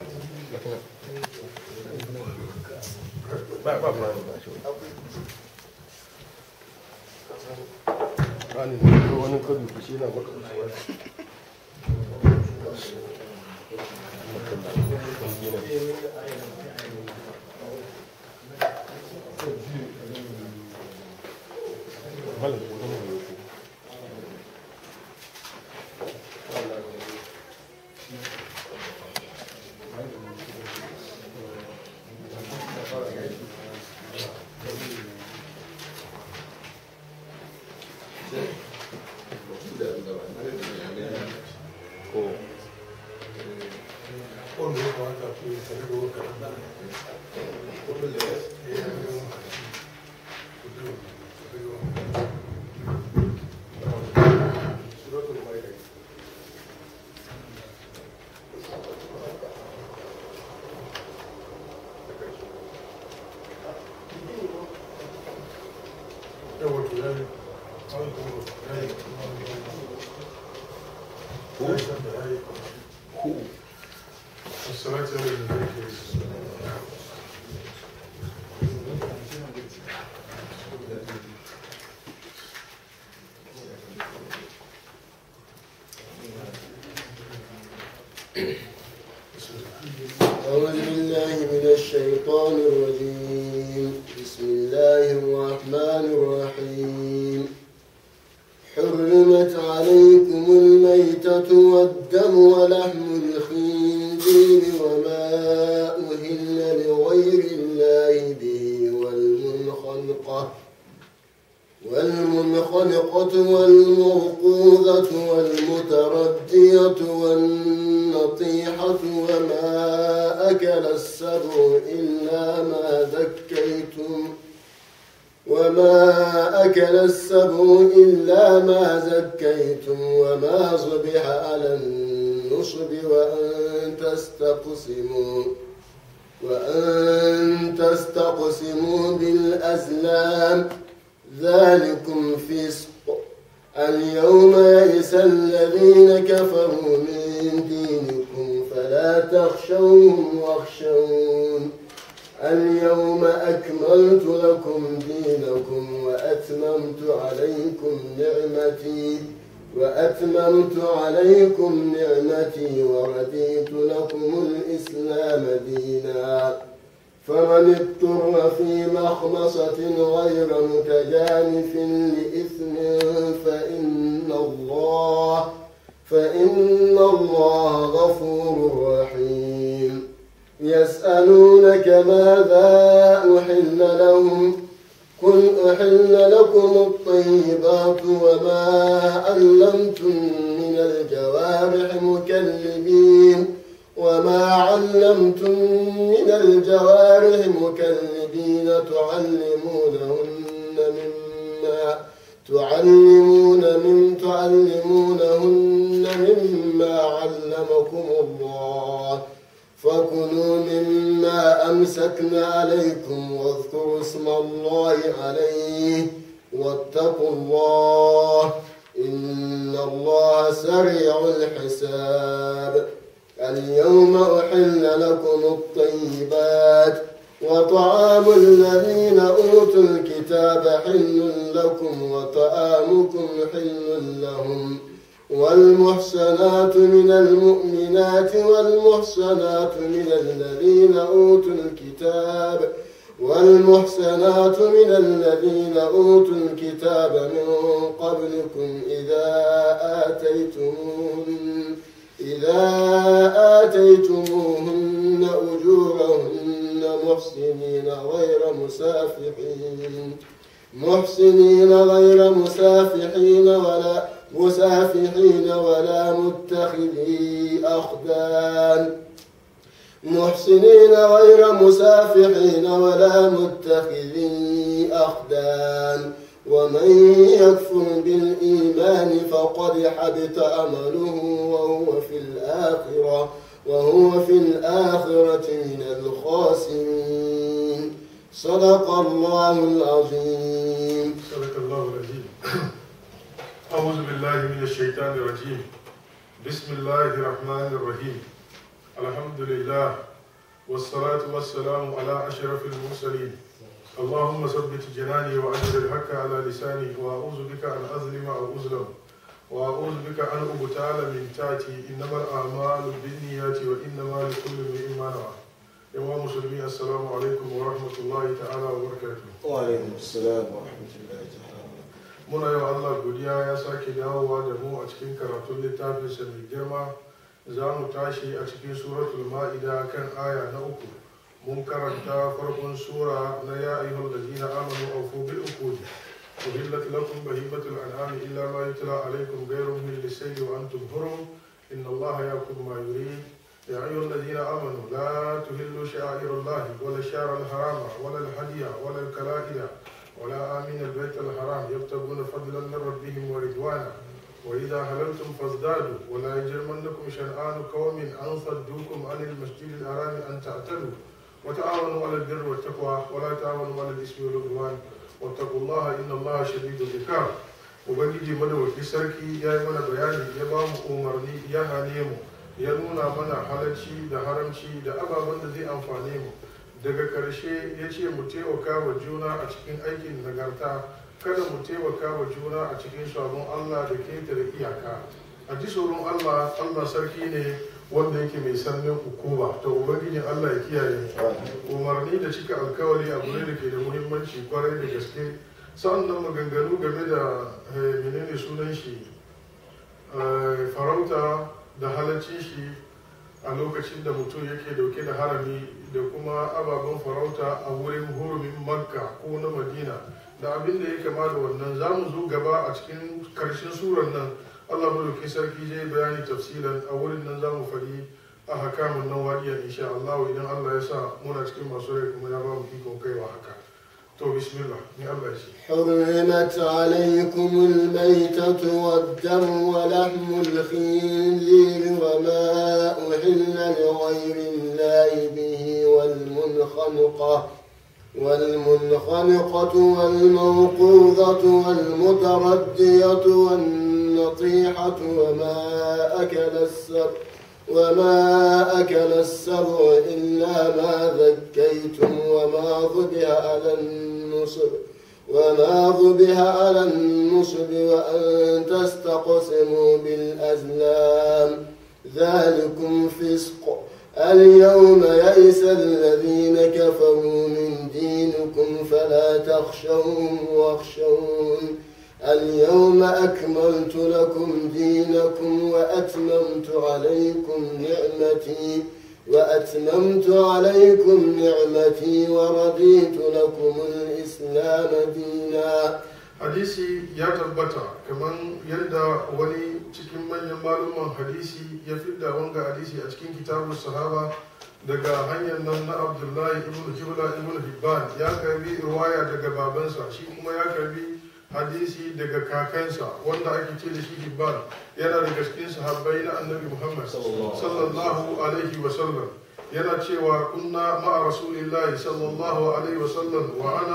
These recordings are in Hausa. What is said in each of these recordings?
ba ba ba ba shi wani ne wani kadu ku shi na maka أعوذ بالله من الشيطان الرجيم بسم الله الرحمن الرحيم حرمت عليكم الميتة والدم ولحم الخنزير وما أهل لغير الله به والمنخنقة والمنخنقة والموقوذة والمتردية والنطيحة وما أكل السبع إلا ما ذكيتم وما أكل السبع إلا ما زكيتم وما صبح على النصب وأن تستقسموا وأن تستقسموا بالأزلام ذلكم فسق اليوم يئس الذين كفروا من دينكم فلا تخشوهم واخشون اليوم أكملت لكم دينكم وأتممت عليكم نعمتي وأتممت عليكم نعمتي ورضيت لكم الإسلام دينا فمن اضطر في مخمصة غير متجانف لإثم فإن الله فإن الله غفور رحيم يسألونك ماذا أحل لهم قل أحل لكم الطيبات وما علمتم من الجوارح مكلبين وما علمتم من الجوارح مكلبين تعلمونهن مما تعلمون من تعلمونهن مما علمكم الله فكلوا مما أمسكنا عليكم واذكروا اسم الله عليه واتقوا الله إن الله سريع الحساب اليوم أحل لكم الطيبات وطعام الذين أوتوا الكتاب حل لكم وطعامكم حل لهم والمحسنات من المؤمنات والمحسنات من الذين أوتوا الكتاب والمحسنات من الذين أوتوا الكتاب من قبلكم إذا آتيتموهن إذا آتيتموهن أجورهن محسنين غير مسافحين محسنين غير مسافحين ولا مسافحين ولا متخذي أخدان محسنين غير مسافحين ولا متخذي أخدان ومن يكفر بالإيمان فقد حبط أمله وهو في الآخرة وهو في الآخرة من الخاسرين صدق الله العظيم صدق الله العظيم أعوذ بالله من الشيطان الرجيم بسم الله الرحمن الرحيم الحمد لله والصلاة والسلام على أشرف المرسلين اللهم ثبت جناني وأجر الحق على لساني وأعوذ بك أن أظلم أو أظلم وأعوذ بك أن أبتال من تاتي إنما الأعمال بالنيات وإنما لكل امرئ ما نوى يا مسلمين السلام عليكم ورحمة الله تعالى وبركاته وعليكم السلام ورحمة الله تعالى muna yau Allah godiya ya sake dawowa da mu a cikin karatun littafinsa mai girma za mu tashi a cikin suratul ma'ida kan aya na uku mun karanta farkon sura na ya ayyuhal ladina amanu awfu bil uqud uhillat lakum bahimatul an'ami illa ma yutla alaykum ghayru min lisayd wa antum hurum inna Allah yaqulu ma yurid يا أيها الذين آمنوا لا تهلوا شعائر الله ولا الشعر الحرام ولا الهدي ولا الكلائد ولا آمين البيت الحرام يبتغون فضلا من ربهم ورضوانا وإذا حللتم فازدادوا ولا يجرمنكم شنآن قوم أن صدوكم عن المسجد الحرام أن تعتدوا وتعاونوا على البر والتقوى ولا تعاونوا على الإثم والعدوان واتقوا الله إن الله شديد العقاب ubangiji madawaki sarki ya yi mana bayani ya ba mu umarni ya hane mu ya nuna mana halarci da haramci da ababen da zai amfane mu daga ƙarshe ya ce mu taimaka wa juna a cikin aikin nagarta kada mu taimaka wa juna a cikin sabon allah da ketare iyaka a ji tsoron allah allah sarki ne wanda yake mai sannin hukuma ta ubangijin allah ya kiyaye umarni da cika alkawari abu ne da ke da muhimmanci kwarai da gaske sa'an nan maganganu game da menene sunan shi farauta da halacci shi a lokacin da mutum yake dauke da harami da kuma ababen farauta a wurin hurumin makka ko na madina da abin da ya kama da wannan za mu zo gaba a cikin karshen suran nan allah mulki sarki zai bayani tafsilan a wurin nan za mu faɗi a hakamun nan wadiyan insha allah idan allah ya sa muna cikin masu rai kuma ya ba mu ikon kaiwa haka to bismillah ni allah ya ce حرمت عليكم الميتة والدم ولحم الخنزير وما أهل لغير الله به والمنخنقة والمنخنقة والموقوذة والمتردية والنطيحة وما أكل السبع وما أكل السبع إلا ما ذكيتم وما ذبح على النصب وما ذبح على النصب وأن تستقسموا بالأزلام ذلكم فسق اليوم يئس الذين كفروا من دينكم فلا تخشوهم واخشون اليوم أكملت لكم دينكم وأتممت عليكم نعمتي وأتممت عليكم نعمتي ورضيت لكم الإسلام دينا hadisi ya tabbata kamar yadda wani cikin manyan maluman hadisi ya fidda wanga hadisi a cikin kitabun sahaba daga hanyar nan na abdullahi ibn jibla ibn hibban ya karbi ruwaya daga babansa shi kuma ya karbi hadisi daga kakansa wanda ake ce da shi hibban yana daga cikin sahabbai na annabi muhammad sallallahu alaihi wasallam yana cewa kunna ma'a rasulillahi sallallahu alaihi wasallam wa ana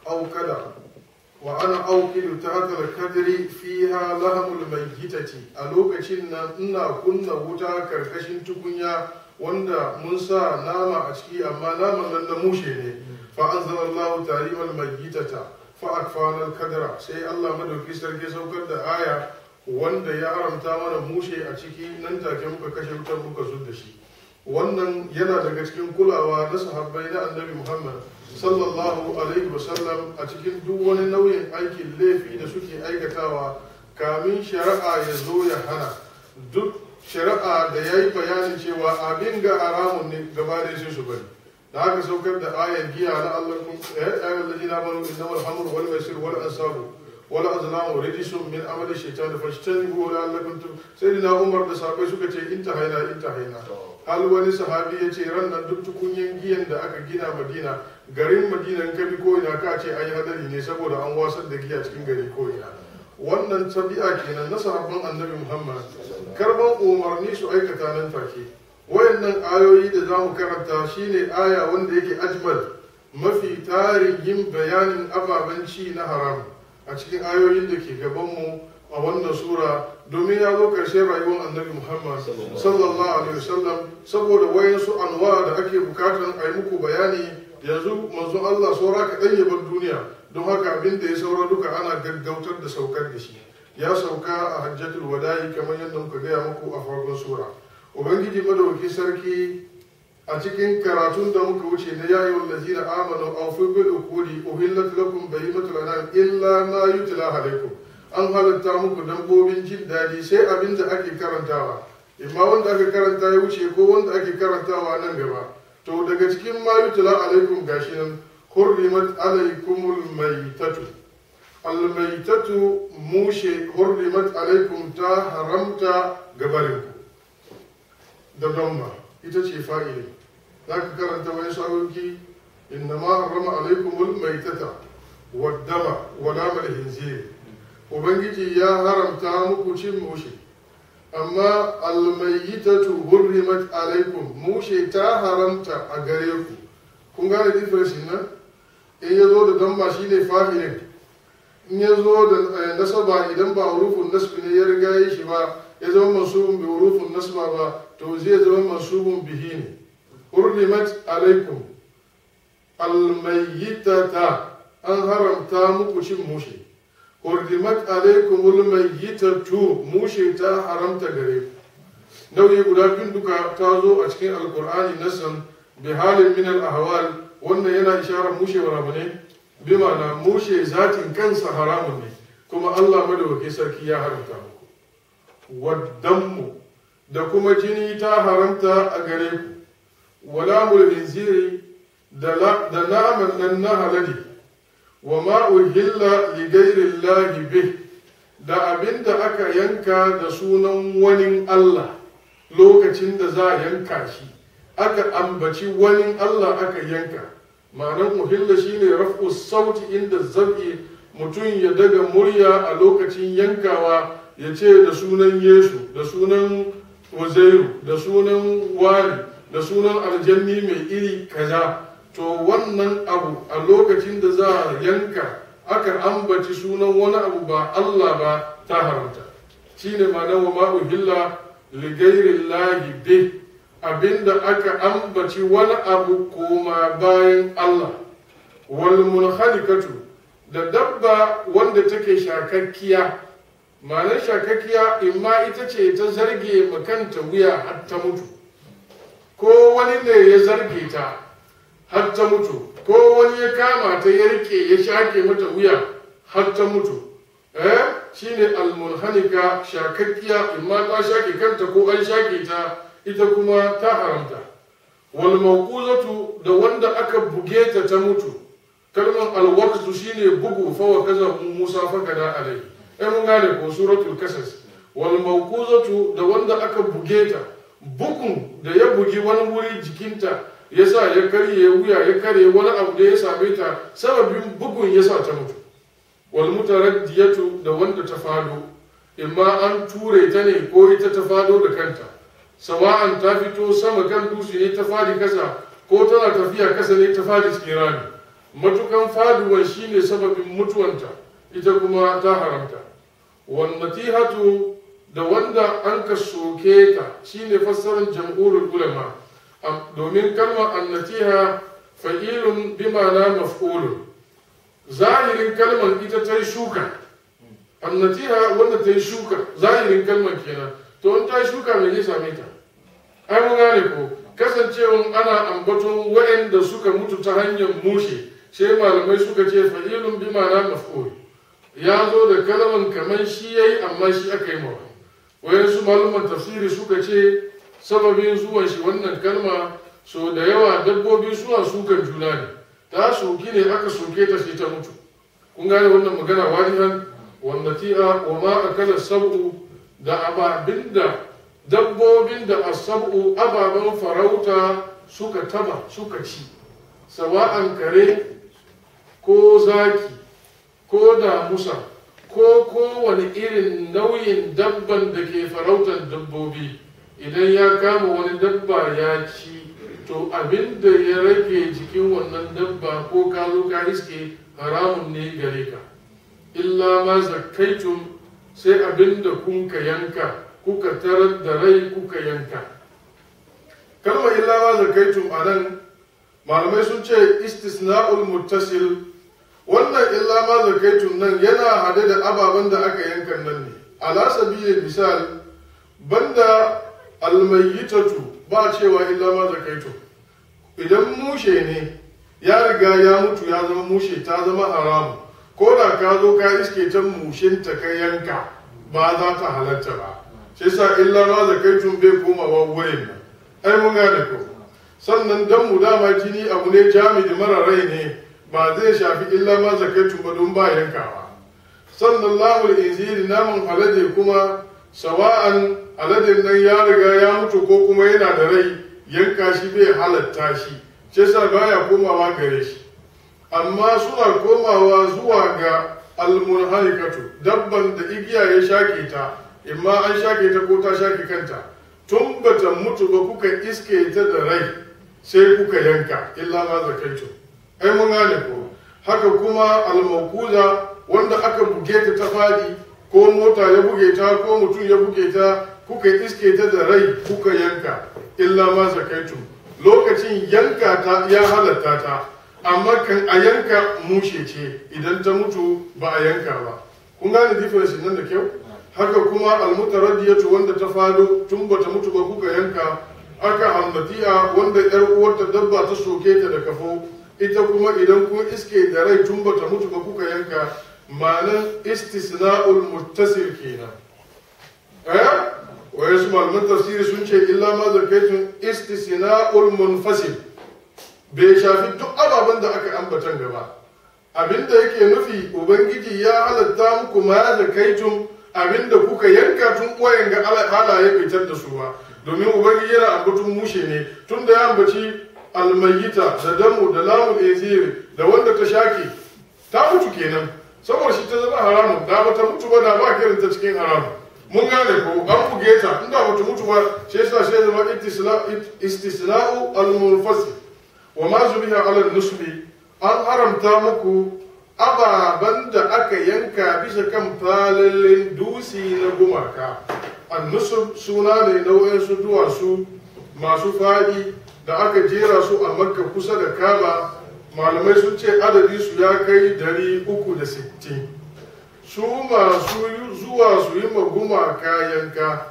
aukada وأنا أوكل تحت الكدر فيها لهم الميتة ألوكشن إنا كنا وتا كركشن تكنيا وندا منسى نام أشكي أما نام لن نموشي فأنزل الله تعليم الميتة فأكفانا الكدر سي الله مدو كسر كسو كد آية wanda ya haramta mana mushe a ciki nan take muka kashe wutar muka zub da shi wannan yana daga cikin kulawa na sahabbai na annabi muhammad sallallahu alaihi wasallam a cikin duk wani nauyin aikin laifi da suke aikatawa kamin shari'a ya zo ya hana duk shari'a da ya yi bayanin cewa abin ga haramun ne gaba da sai su bari da haka saukar da ayan giya na Allah kun eh ayyuhal ladina amanu innamal hamru wal maisir wal ansabu wal azlamu rijsun min amali shaytan fashtanibu la'allakum tuflihun sayyidina Umar da sahabbai suka ce intahaina intahaina hal wani sahabi ya ce ran nan duk tukunyen giyan da aka gina Madina garin Madina in ka bi ko ina ka ce an yi hadari ne saboda an wasar da giya cikin gari ko ina wannan tabi'a kenan na sahabban annabi Muhammad karban umarni su aikata nan take wayannan ayoyi da za mu karanta shine aya wanda yake ajmal mafi tarin yin bayanin ababen ci na haram a cikin ayoyin da ke gabanmu a wannan sura domin ya zo ƙarshen rayuwar annabi muhammad sallallahu alaihi wasallam saboda wayansu anwa da ake bukatan a yi muku bayani yanzu manzon allah saura kaɗan ya bar duniya don haka abin da ya saura duka ana gaggautar da saukar da shi ya sauka a hajjatul wada'i kamar yadda muka gaya muku a farkon sura ubangiji madauki sarki a cikin karatun da muka wuce na yayi wallazi da amanu aw fi bil ukudi uhillat lakum bahimatul anam illa ma yutla alaikum an halatta muku dabbobin jin daɗi sai abin da ake karantawa imma wanda aka karanta ya wuce ko wanda ake karantawa nan gaba to daga cikin ma yutla alaikum gashi nan hurrimat alaikumul maitatu almaitatu mushe hurrimat alaikum ta haramta gabarinku da damma ita ce fa'ili za ka karanta wani sa'oki inna ma harrama alaikumul maitata waddama wala mal hinzir ubangiji ya haramta muku cin mushe amma almaitatu hurrimat alaikum mushe ta haramta a gare ku kun gane difference nan in ya zo da damma shine fa'ilin in ya zo da nasaba idan ba hurufun nasbi ne ya riga yi shi ba ya zama mansubun bi hurufun nasba ba to zai zama mansubun bihi ne hurrimat alaikum almayyitata an haramta muku cin mushe hurrimat alaikum almayyitatu mushe ta haramta gare ku nau'i guda biyun duka ta zo a cikin alkur'ani nasan bi halin min al ahwal wannan yana isharar mushe wa rabane bi ma'ana mushe zatin kansa haramun ne kuma Allah madawaki sarki ya haramta muku waddanmu da kuma jini ta haramta a gare ku wala mulhinziri da da naman nan na halali wa ma uhilla li ghairi bih da abinda aka yanka da sunan wani Allah lokacin da za a yanka shi aka ambaci wani Allah aka yanka ma'anar muhilla shine raf'u sauti inda zabi mutum ya daga murya a lokacin yankawa ya ce da sunan yesu da sunan wazairu da sunan wari da sunan aljanni mai iri kaza to wannan abu a lokacin da za a yanka aka ambaci sunan wani abu ba allah ba ta haramta shine ma'anar wa ma'uhilla ligairin lahi bih abinda aka ambaci wani abu koma bayan Allah wal munhalikatu da dabba wanda take shakakkiya ma'anar shakakkiya imma ita ce ta zarge makanta wuya har ta mutu ko wani ne ya zarge ta har ta mutu ko wani ya kama ta ya rike ya shake mata wuya har ta mutu eh shine almunhanika shakakkiya imma ta shake kanta ko an shake ta ita kuma ta haramta wal mawquzatu da wanda aka buge ta ta mutu kalmar alwaqtu shine bugu fa wa kaza Musa fa kada alai ai mun gane ko suratul kasas wal mawquzatu da wanda aka buge ta bugun da ya bugi wani wuri jikinta yasa ya karye wuya ya karye wani abu da ya same ta sababin bugun yasa ta mutu wal mutaraddiyatu da wanda ta fado imma an ture ta ne ko ita ta fado da kanta sawa'an ta fito sama kan dutse ne ta fadi kasa ko tana tafiya kasa ne ta fadi cikin rami matukan faduwan shine sababin mutuwanta ita kuma ta haramta wan natihatu da wanda an ka soke ta shine fassarar jam'urul ulama domin kalmar annatiha fa'ilun bimana maf'ulun zahirin kalmar ita ta yi shuka annatiha wanda ta yi shuka zahirin kalmar kenan to in ta yi shuka mai zai same ta ai mun gane ko kasancewan ana ambaton waɗanda suka mutu ta hanyar mushe sai malamai suka ce fa'ilun bi ma'ana maf'ul ya zo da kalman kamar shi yayi amma shi aka yi mawa wayansu malaman tafsiri suka ce sababin zuwan shi wannan kalma so da yawa dabbobi suna sukan juna ne ta soki ne aka soke ta sai ta mutu kun gane wannan magana wadihan wanda ti'a wa ma akala sab'u da ababinda dabbobin da asabu ababen farauta suka taba suka ci sawa'an kare ko zaki ko damusa ko kowane irin nauyin dabban da ke farautar dabbobi idan ya kama wani dabba ya ci to abin da ya rage jikin wannan dabba ko ka zo ka iske haramun ne gare ka illa ma zakkaitum sai abin da kun ka yanka kuka tarar da rai kuka yanka kalmar illa ma zakaitum a nan malamai sun ce istisna'ul muttasil wannan illa ma zakaitum nan yana hade da ababen da aka yanka nan ne ala sabilin misal banda almayyitatu ba cewa illa ma zakaitum idan mushe ne ya riga ya mutu ya zama mushe ta zama haramu ko da ka zo ka iske can mushinta ka yanka ba za ta halatta ba shi sa illa ma zakaitun bai komawa wurin nan ai mun gane ko sannan dan mu dama jini abu ne jami'i mara rai ne ba zai shafi illa ma zakaitun ba don ba yankawa sannan lamul inziri namun alade kuma sawa'an aladin nan ya riga ya mutu ko kuma yana da rai yanka shi bai halatta shi shi sa baya komawa gare shi amma suna komawa zuwa ga almunhalikatu dabban da igiya ya shake ta imma an shake ta ko ta shake kanta tun bata mutu ba kuka iske ta da rai sai kuka yanka illa ma zakaitu ai mun gane ko haka kuma almakuza wanda aka buge ta ta fadi ko mota ya buge ta ko mutum ya buge ta kuka iske ta da rai kuka yanka illa ma zakaitu lokacin yanka ta ya halatta ta amma kan a yanka mushe ce idan ta mutu ba a yanka ba kun gane difference nan da kyau haka kuma almutaraddiyatu wanda ta fado tun bata mutu ba kuka yanka aka hammatiya wanda yar uwarta dabba ta soke ta da kafo ita kuma idan kun iske da rai tun bata mutu ba kuka yanka ma'anan istisna'ul muttasil kenan eh waye su malaman tafsiri sun ce illa ma zakaitun istisna'ul munfasil bai shafi duk ababen da aka ambatan gaba abinda yake nufi ubangiji ya halatta muku ma zakaitun abinda kuka yanka tun wayan ga halaye fitar da su ba domin ubangiji yana ambatun mushe ne tun da ya ambaci almayyita da damu da lamun eziri da wanda ta shake ta mutu kenan saboda shi ta zama haramun da bata mutu ba da ba kiran ta cikin haramun mun gane ko an buge ta inda bata mutu ba shi yasa shi zama istisna'u al-munfasil wa ma zubiha ala nusbi an haramta muku ababen da aka yanka bisa kan falalin dusi na gumaka annusub suna ne nau'in su duwatsu masu faɗi da aka jera su a makka kusa da kaba malamai sun ce adadi su ya kai dari uku da sittin su masu zuwa su yi ma gumaka yanka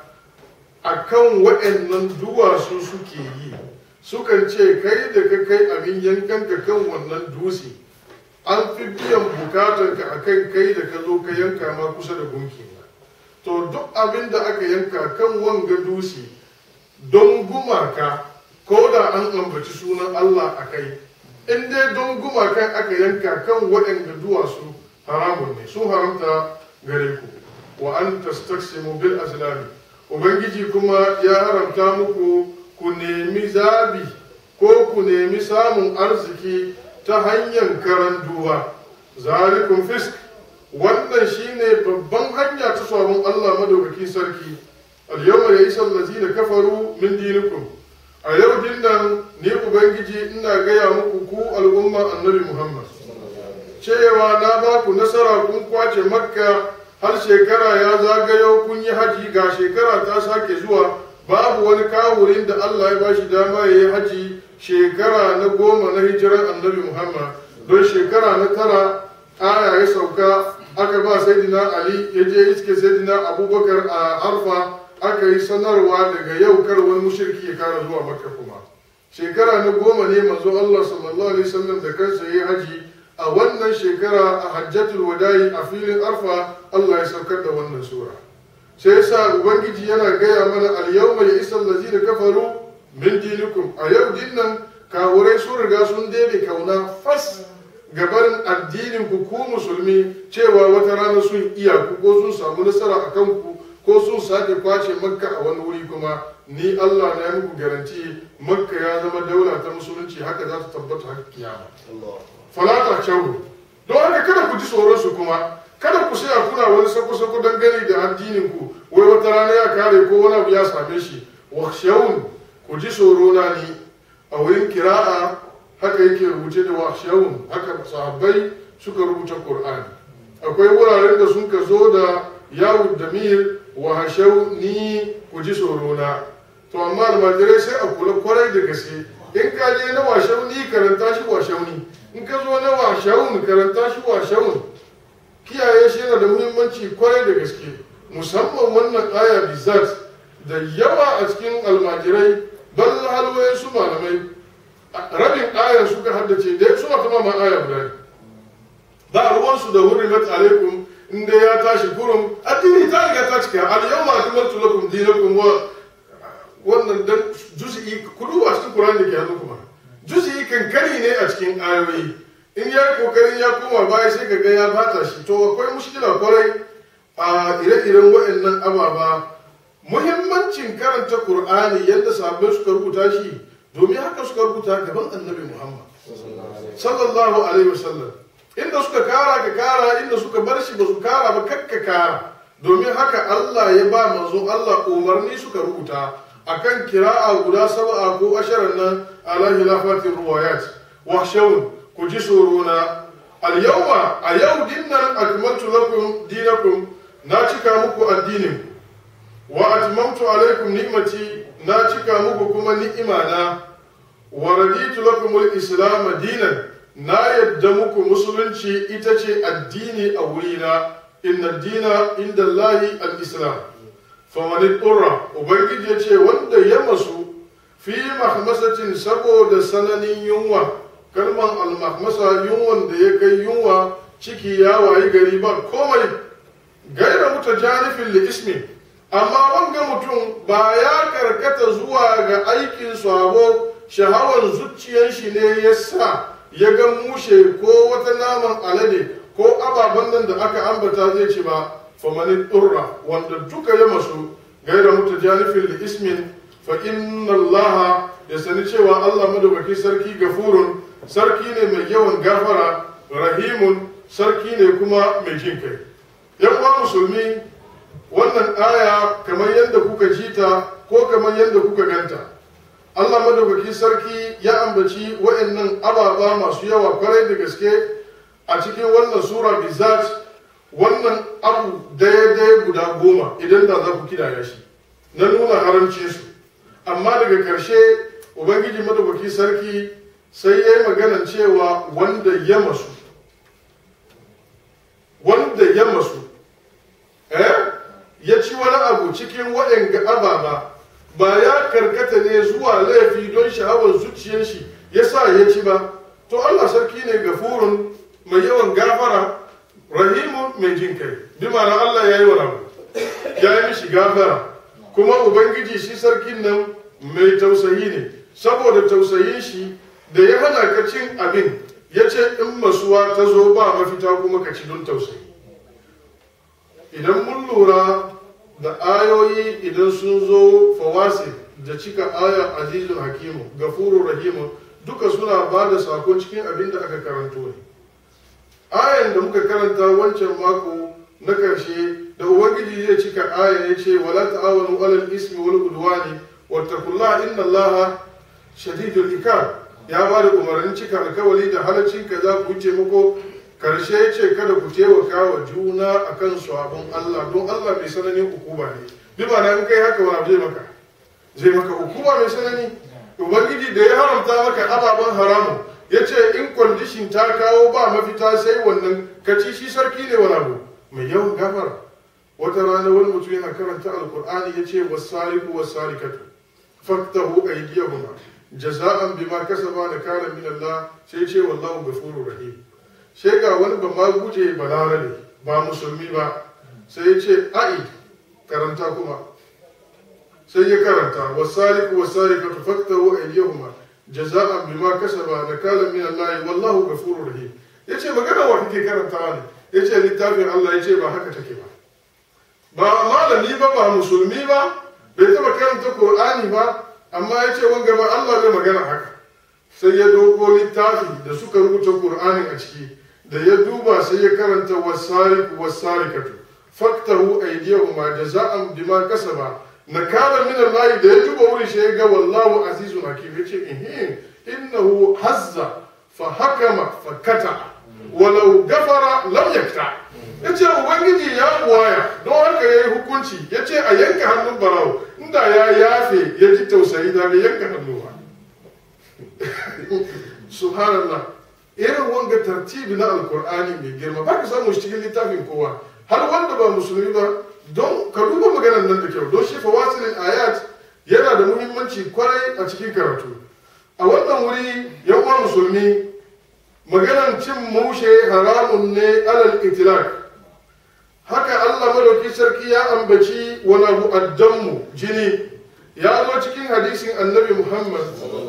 a kan waɗannan duwatsu suke yi sukan ce kai da ka kai abin yankanka kan wannan dusi an fi biyan bukatarka a kan kai da ka zo ka yanka ma kusa da gunki to duk abin da aka yanka kan wanga dusi don gumaka ko da an ambaci sunan Allah a kai in dai don gumakan aka yanka kan waɗanda duwatsu haramun ne sun haramta gare ku wa an tastaqsimu bil azlami ubangiji kuma ya haramta muku ku nemi zabi ko ku nemi samun arziki ta hanyar karan duba zalikun fisk wannan shine babban hanya ta sabon Allah madaukakin sarki al-yawma ya'isa allazina kafaru min dinikum a yau din nan ni ubangiji ina gaya muku ku al'umma annabi Muhammad cewa na ba ku nasara kun kwace makka har shekara ya zagayo kun yi haji ga shekara ta sake zuwa babu wani kawurin da Allah ya bashi dama ya yi haji shekara na goma na hijiran annabi Muhammad don shekara na tara aya ya sauka aka ba saidina Ali ya je iske saidina Abubakar a Arfa aka yi sanarwa daga yau kar wani mushriki ya kara zuwa Makka kuma shekara na goma ne manzo Allah sallallahu alaihi wasallam da kansa ya yi haji a wannan shekara a hajjatul wada'i a filin Arfa Allah ya saukar da wannan sura sai yasa ubangiji yana gaya mana al-yawma ya'isa allazina kafaru min dinikum a yau din nan kawurai sun riga sun daidai kauna fas gabarin addinin ku ku musulmi cewa wata rana sun iya ku ko sun samu nasara a kanku ko sun sake kwace makka a wani wuri kuma ni Allah na yi muku garanti makka ya zama daula ta musulunci haka za ta tabbata har kiyama falata shauru don haka kada ku ji tsoron su kuma kada ku saya kuna wani sako-sako dangane da addinin ku wai wata rana ya kare ko wani abu ya same shi wa shawun ku ji tsoro na ni a wurin kira'a haka yake rubuce da wahshawun haka sahabbai suka rubuta qur'ani akwai wuraren da sun ka zo da yawu damir wa hashau ni ku ji tsoro na to amma almajirai sai a kula kwarai da gaske in ka je na washau ni karanta shi washau ni in ka zo na washau karanta shi washau kiyaye shi yana da muhimmanci kwarai da gaske musamman wannan aya bizat da yawa a cikin almajirai bal halwaye su malamai rabin ayar suka haddace da suna kuma ma aya guda ne ba ruwansu da hurrimat alaikum inda ya tashi kurum addini ta riga ta cika al yawma akmaltu lakum dinakum wa wannan dan juz'i kudu a cikin Qur'ani da ke hannu kuma juz'i kankani ne a cikin ayoyi in ya kokarin ya koma baya sai ka ga ya bata shi to akwai mushkila kwarai a ire-iren waɗannan ababa muhimmancin karanta Qur'ani yadda sahabbai suka rubuta shi domin haka suka rubuta gaban annabi Muhammad sallallahu alaihi wasallam inda suka kara ka kara inda suka bar shi ba su kara ba kakka kara domin haka Allah ya ba manzo Allah umarni suka rubuta akan kira'a guda sab'a ko asharan nan ala hilafatin ruwayat wahshawun ku ji tsorona al yawma a yau dinnan akmaltu lakum dinakum na cika muku addinin wa atmamtu alaikum ni'mati na cika muku kuma ni'imana wa raditu lakum al-islam dinan na yadda muku musulunci ita ce addini a wurina inna dina inda Allahi al-islam famani ƙura ubangiji ya ce wanda ya masu fi mahmasatin saboda sananin yunwa kalman al-mahmasa yunwan da ya kai yunwa ciki ya wayi gari ba komai gaira muta janifin li ismi amma wanga mutum ba ya karkata zuwa ga aikin sabo shahawar zuciyar shi ne ya sa ya ga mushe ko wata naman alade ko ababen nan da aka ambata zai ci ba famanin ɗurra wanda duka ya masu gaira mutu janifin da ismin fa inna Allah ya sani cewa Allah madaukaki sarki gafurun sarki ne mai yawan gafara rahimun sarki ne kuma mai jin kai yan uwa musulmi wannan aya kamar yadda kuka ji ta ko kamar yadda kuka ganta Allah madaukaki sarki ya ambaci wa'annan ababa masu yawa kwarai da gaske a cikin wannan sura bizat wannan abu daya-daya guda goma idan da za ku kidaya shi na nuna haramcin su amma daga karshe ubangiji madaukaki sarki sai ya yi maganan cewa wanda ya masu wanda ya masu eh ya ci wani abu cikin waɗanga ababa ba ya karkata ne zuwa laifi don sha'awar zuciyar shi ya sa ya ci ba to Allah sarki ne gafurun mai yawan gafara rahimun mai jin kai bi ma'ana Allah ya yi wa rabu ya yi mishi gafara kuma ubangiji shi sarkin nan mai tausayi ne saboda tausayin shi da ya hana ka cin abin ya ce in masuwa ta zo ba mafita kuma ka ci don tausayi idan mun lura da ayoyi idan sun zo fawasi da cika aya azizun hakimu gafuru rahimu duka suna ba da sako cikin abin da aka karanto ne ayan da muka karanta wancan mako na karshe da ubangiji zai cika aya ya ce wala ta'awanu alal ismi wal udwani wattaqullaha inna allaha shadidul ikab ya ba da umarnin cika alkawali da halaccin ka za ku wuce muku karshe ya ce kada ku taimaka wa juna akan sabon Allah don Allah mai sananin hukuma ne bi ba na in kai haka wani zai maka zai maka hukuma mai sanani ubangiji da ya haramta maka ababen haramun ya ce in kwandishin ta kawo ba mafita sai wannan kaci shi sarki ne wani abu mai yawan gafara wata rana wani mutum yana karanta alkur'ani ya ce wasariku wasarikatu faktahu aydiyahuma jaza'an bima kasaba da kana min Allah sai ce wallahu ghafurur rahim sai ga wani ba ma guje balarabe ba musulmi ba sai ya ce a'id karanta kuma sai ya karanta wasariku wasarikatu faktahu aydiyahuma jaza'an bima kasaba da kana min Allah wallahu ghafurur rahim yace magana wa kake karantawa ne yace littafin Allah yace ba haka take ba ba malami ba ba musulmi ba bai taba karanta Qur'ani ba amma yace wanga ba Allah bai magana haka sai ya doko littafi da suka rubuta Qur'anin a ciki da ya duba sai ya karanta wasariku wasarikatu faktahu aydiyahuma jaza'an bima kasaba nakala min Allah da ya duba wurin shi ya ga wallahu azizun hakim yace eh innahu hazza fa hakama fa kata walau gafara lam yakta ya ce ubangiji ya buwaya don haka ya yi hukunci ya ce a yanka hannun barawo inda ya yafe ya ji tausayi da bai yanka hannu ba subhanallah irin wanga tartibi na alkur'ani mai girma ba ka samu shi cikin littafin kowa har wanda ba musulmi ba don ka duba maganar nan da kyau don shi fawasilin ayat yana da muhimmanci kwarai a cikin karatu a wannan wuri yawan musulmi maganar cin mushe haramun ne alal itilak haka allah madauki sarki ya ambaci wani abu addammu jini ya zo cikin hadisin annabi muhammad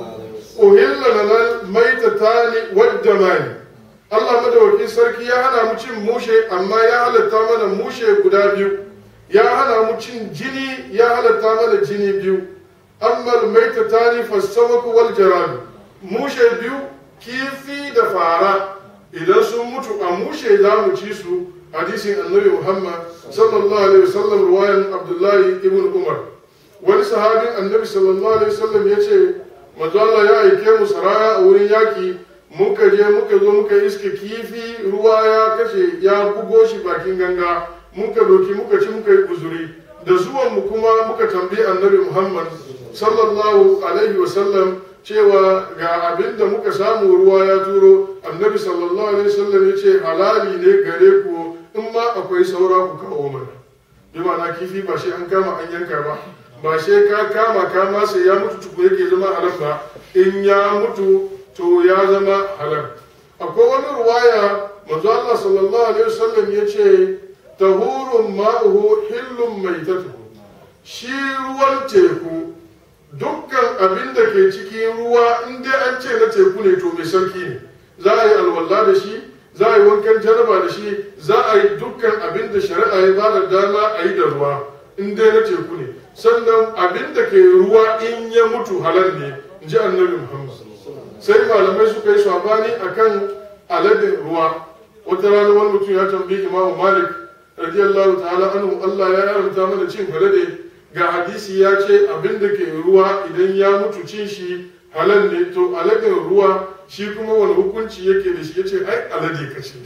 uhilla lana maitatani waddamani Allah madawaki sarki ya hana mu cin mushe amma ya halatta mana mushe guda biyu ya hana mu cin jini ya halatta mana jini biyu amma maitatani fasamaku wal jarad mushe biyu kifi da fara idan sun mutu a mushe za mu ci su hadisin annabi Muhammad sallallahu alaihi wasallam ruwayan Abdullahi ibn Umar wani sahabin annabi sallallahu alaihi wasallam ya ce manzo Allah ya aike mu saraya a wurin yaki muka je muka zo muka iske kifi ruwa ya kashe ya bugo shi bakin ganga muka doki muka ci muka yi uzuri da zuwan mu kuma muka tambayi annabi Muhammad sallallahu alaihi wasallam cewa ga abin da muka samu ruwa ya turo annabi sallallahu alaihi wasallam ya ce halali ne gare ku in ma akwai saura ku kawo mana bi ma'ana kifi ba shi an kama an yanka ba ba sai ka kama kama sai ya mutu tuku yake zama halal ba in ya mutu to ya zama halal akwai wani ruwaya manzo Allah sallallahu alaihi wasallam ya ce tahurun ma'uhu hillun maitatuhu shi ruwan teku dukkan abin da ke cikin ruwa in dai an ce na teku ne to mai sarki ne za a yi alwala da shi za a yi wankan jaraba da shi za a yi dukkan abin da shari'a ya ba da dama a yi da ruwa in dai na teku ne sannan abin da ke ruwa in ya mutu halal ne in ji annabi muhammad sai malamai suka yi sabani akan aladin ruwa wata rana wani mutum ya tambayi imamu malik radiyallahu ta'ala anhu allah ya haramta mana cin alade ga hadisi ya ce abin da ke ruwa idan ya mutu cin shi halal ne to aladin ruwa shi kuma wani hukunci yake da shi ya ce ai alade ka ce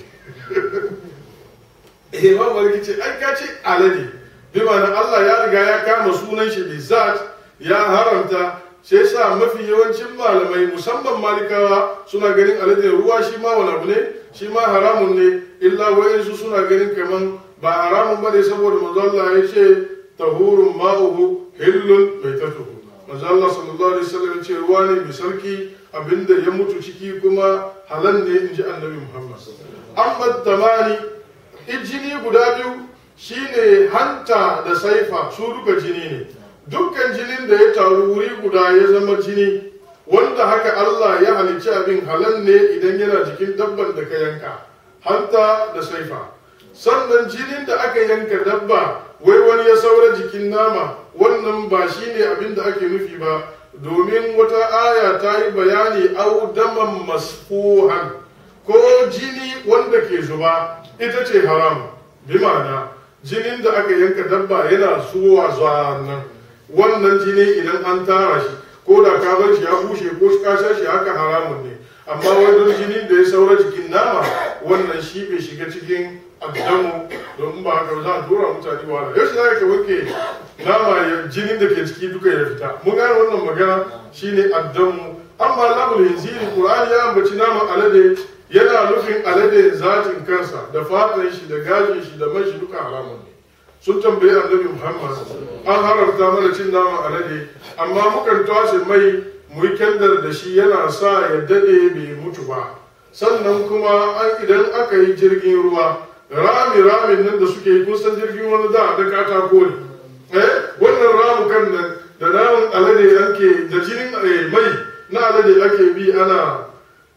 eh ma malik ce ai ka ce alade bi ma'ana Allah ya riga ya kama sunan shi bizat ya haramta sai sa mafi yawancin malamai musamman malikawa suna ganin alade ruwa shi ma wani abu ne shi ma haramun ne illa wayansu suna ganin kaman ba haramun bane saboda manzo Allah ya ce tahurun ma'uhu hillun baitatuhu manzo Allah sallallahu alaihi wasallam ya ce ruwa ne mai sarki abinda ya mutu ciki kuma halal ne inji annabi Muhammad amma tamani ijini guda biyu shine hanta da saifa su duka jini ne dukkan jinin da ya taru wuri guda ya zama jini wanda haka Allah ya halicci abin halal ne idan yana jikin dabban da ka yanka hanta da saifa sannan jinin da aka yanka dabba wai wani ya saura jikin nama wannan ba shine abin da ake nufi ba domin wata aya ta yi bayani au daman masfuhan ko jini wanda ke zuba ita ce haram bi ma'ana jinin da aka yanka dabba yana zuwa nan wannan jini idan an tara shi ko da ka bar shi ya bushe ko ka sha shi haka haramun ne amma wani jinin da ya saura jikin nama wannan shi bai shiga cikin addamu don ba haka za a dora mutane wahala yau shi za ka wanke nama jinin da ke ciki duka ya fita mun gane wannan magana shine addamu amma lamul hinziri qur'ani ya ambaci naman alade yana nufin alade zatin kansa da fatan shi da gashin shi da man shi duka haramun ne sun tambayi annabi muhammad an haramta mana cin naman alade amma mukan tashi mai mu yi kyandar da shi yana sa ya dade bai mutu ba sannan kuma an idan aka yi jirgin ruwa rami ramin nan da suke yi kun san jirgin wani da da katako ne eh wannan ramukan nan da naman alade ake da jinin mai na alade ake bi ana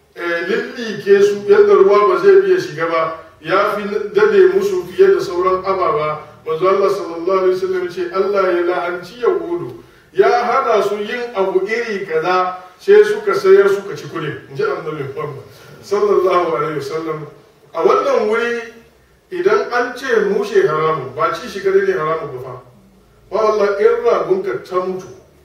lillike su yadda ruwa ba zai biya shiga ba ya fi dade musu fiye da sauran ababa manzo Allah sallallahu alaihi wasallam ce Allah ya la'anci yahudu ya hana su yin abu iri kaza sai suka sayar suka ci kudin inji annabi Muhammad sallallahu alaihi wasallam a wannan wuri idan an ce mushe haramu ba ci shi kadai ne haramu ba fa ba Allah in ragunka ta mutu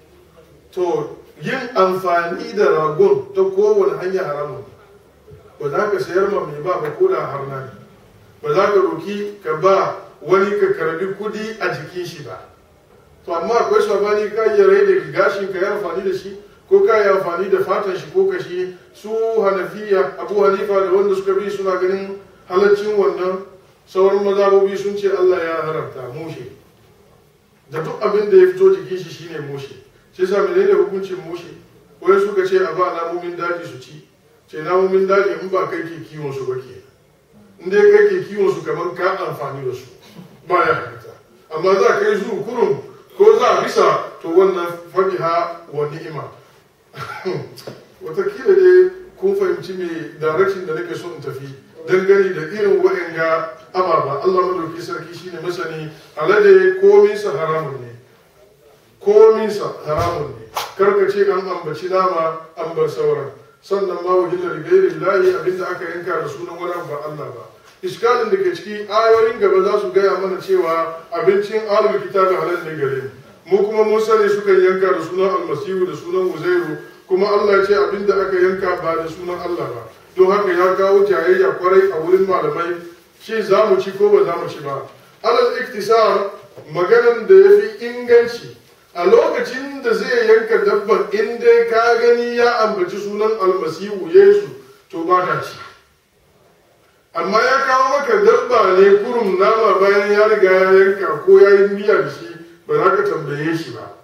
to yin amfani da ragon ta kowane hanya haramun ba za ka sayar ma mai ba ba ko da harna ne ba za ka roki ka ba wani ka karbi kudi a jikin shi ba to amma akwai sabani ka yi rai da gashin ka yi amfani da shi ko ka yi amfani da fatan shi ko kashi su hanafiya abu hanifa da wanda suka bi suna ganin halaccin wannan sauran mazabobi sun ce allah ya haramta mushe da duk abin da ya fito jikin shi shine mushe sai sa menene hukuncin mushe wai suka ce a ba namomin daji su ci ce namomin daji in ba kai ke kiwon su ba ke in dai kai ke kiwon su kamar ka amfani da su ba ya halitta amma za ka yi zuru kurum ko za a bisa to wannan fabiha wa ni'ima watakila dai kun fahimci me direction da nake so in tafi dangane da irin wa'anga ababa Allah madauki sarki shine masani alade kominsa haramun ne kominsa haramun ne karka ce an ambaci nama an bar sauran sannan ma wajilla rigairin layi abinda aka yanka da sunan wani ba Allah ba iskalin da ke ciki ayoyin gaba za su gaya mana cewa abincin alul kitabi halal ne gare mu mu kuma mun sani suka yanka da sunan almasihu da sunan uzairu kuma Allah ya ce abinda aka yanka ba da sunan Allah ba don haka ya kawo jayayya kwarai a wurin malamai shi za mu ci ko ba za mu ci ba alal iktisar maganan da ya fi inganci a lokacin da zai yanka dabban in dai ka gani ya ambaci sunan almasihu yesu to ba ka ci amma ya kawo maka dabba ne kurum nama bayan ya riga ya yanka ko ya yi miya da shi ba za ka tambaye shi ba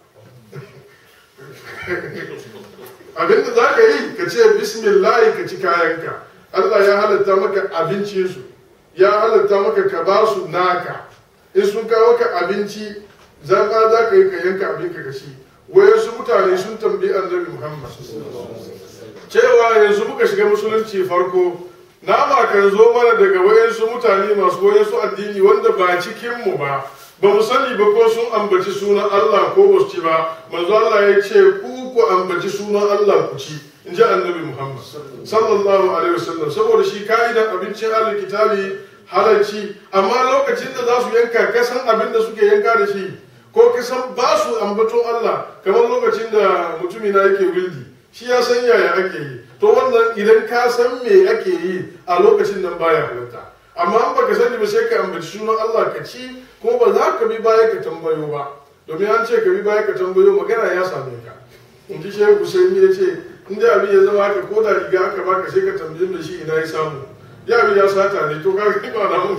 abinda za ka yi ka ce bismillah ka ci kayanka allah ya halatta maka abincinsu ya halatta maka ka ba su naka in sun kawo ka abinci zaɓa za ka yi ka yanka abinka ka ci wayansu mutane sun tambayi annabi muhammad cewa yanzu muka shiga musulunci farko nama kan zo mana daga wayansu mutane masu wayansu addini wanda ba cikinmu ba ba mu sani ba ko sun ambaci sunan Allah ko ba su ci ba manzo Allah ya ce ku ku ambaci sunan Allah ku ci in ji annabi Muhammad sallallahu alaihi wasallam saboda shi ka'idan abincin ahlul kitabi halarci amma lokacin da za su yanka kasan abin da suke yanka da shi ko kasan ba su ambaton Allah kamar lokacin da mutumina yake wildi shi ya san yaya ake yi to wannan idan ka san me ake yi a lokacin nan baya halatta amma in baka sani ba sai ka ambaci sunan Allah ka ci ko ba za ka bi baya ka tambayo ba domin an ce ka bi baya ka tambayo magana ya same ka in ji shehu Husaini ya ce in da abin ya zama haka ko da riga aka baka sai ka tambaye da shi ina ya samu ya bi ya sata ne to ka ga ba na mun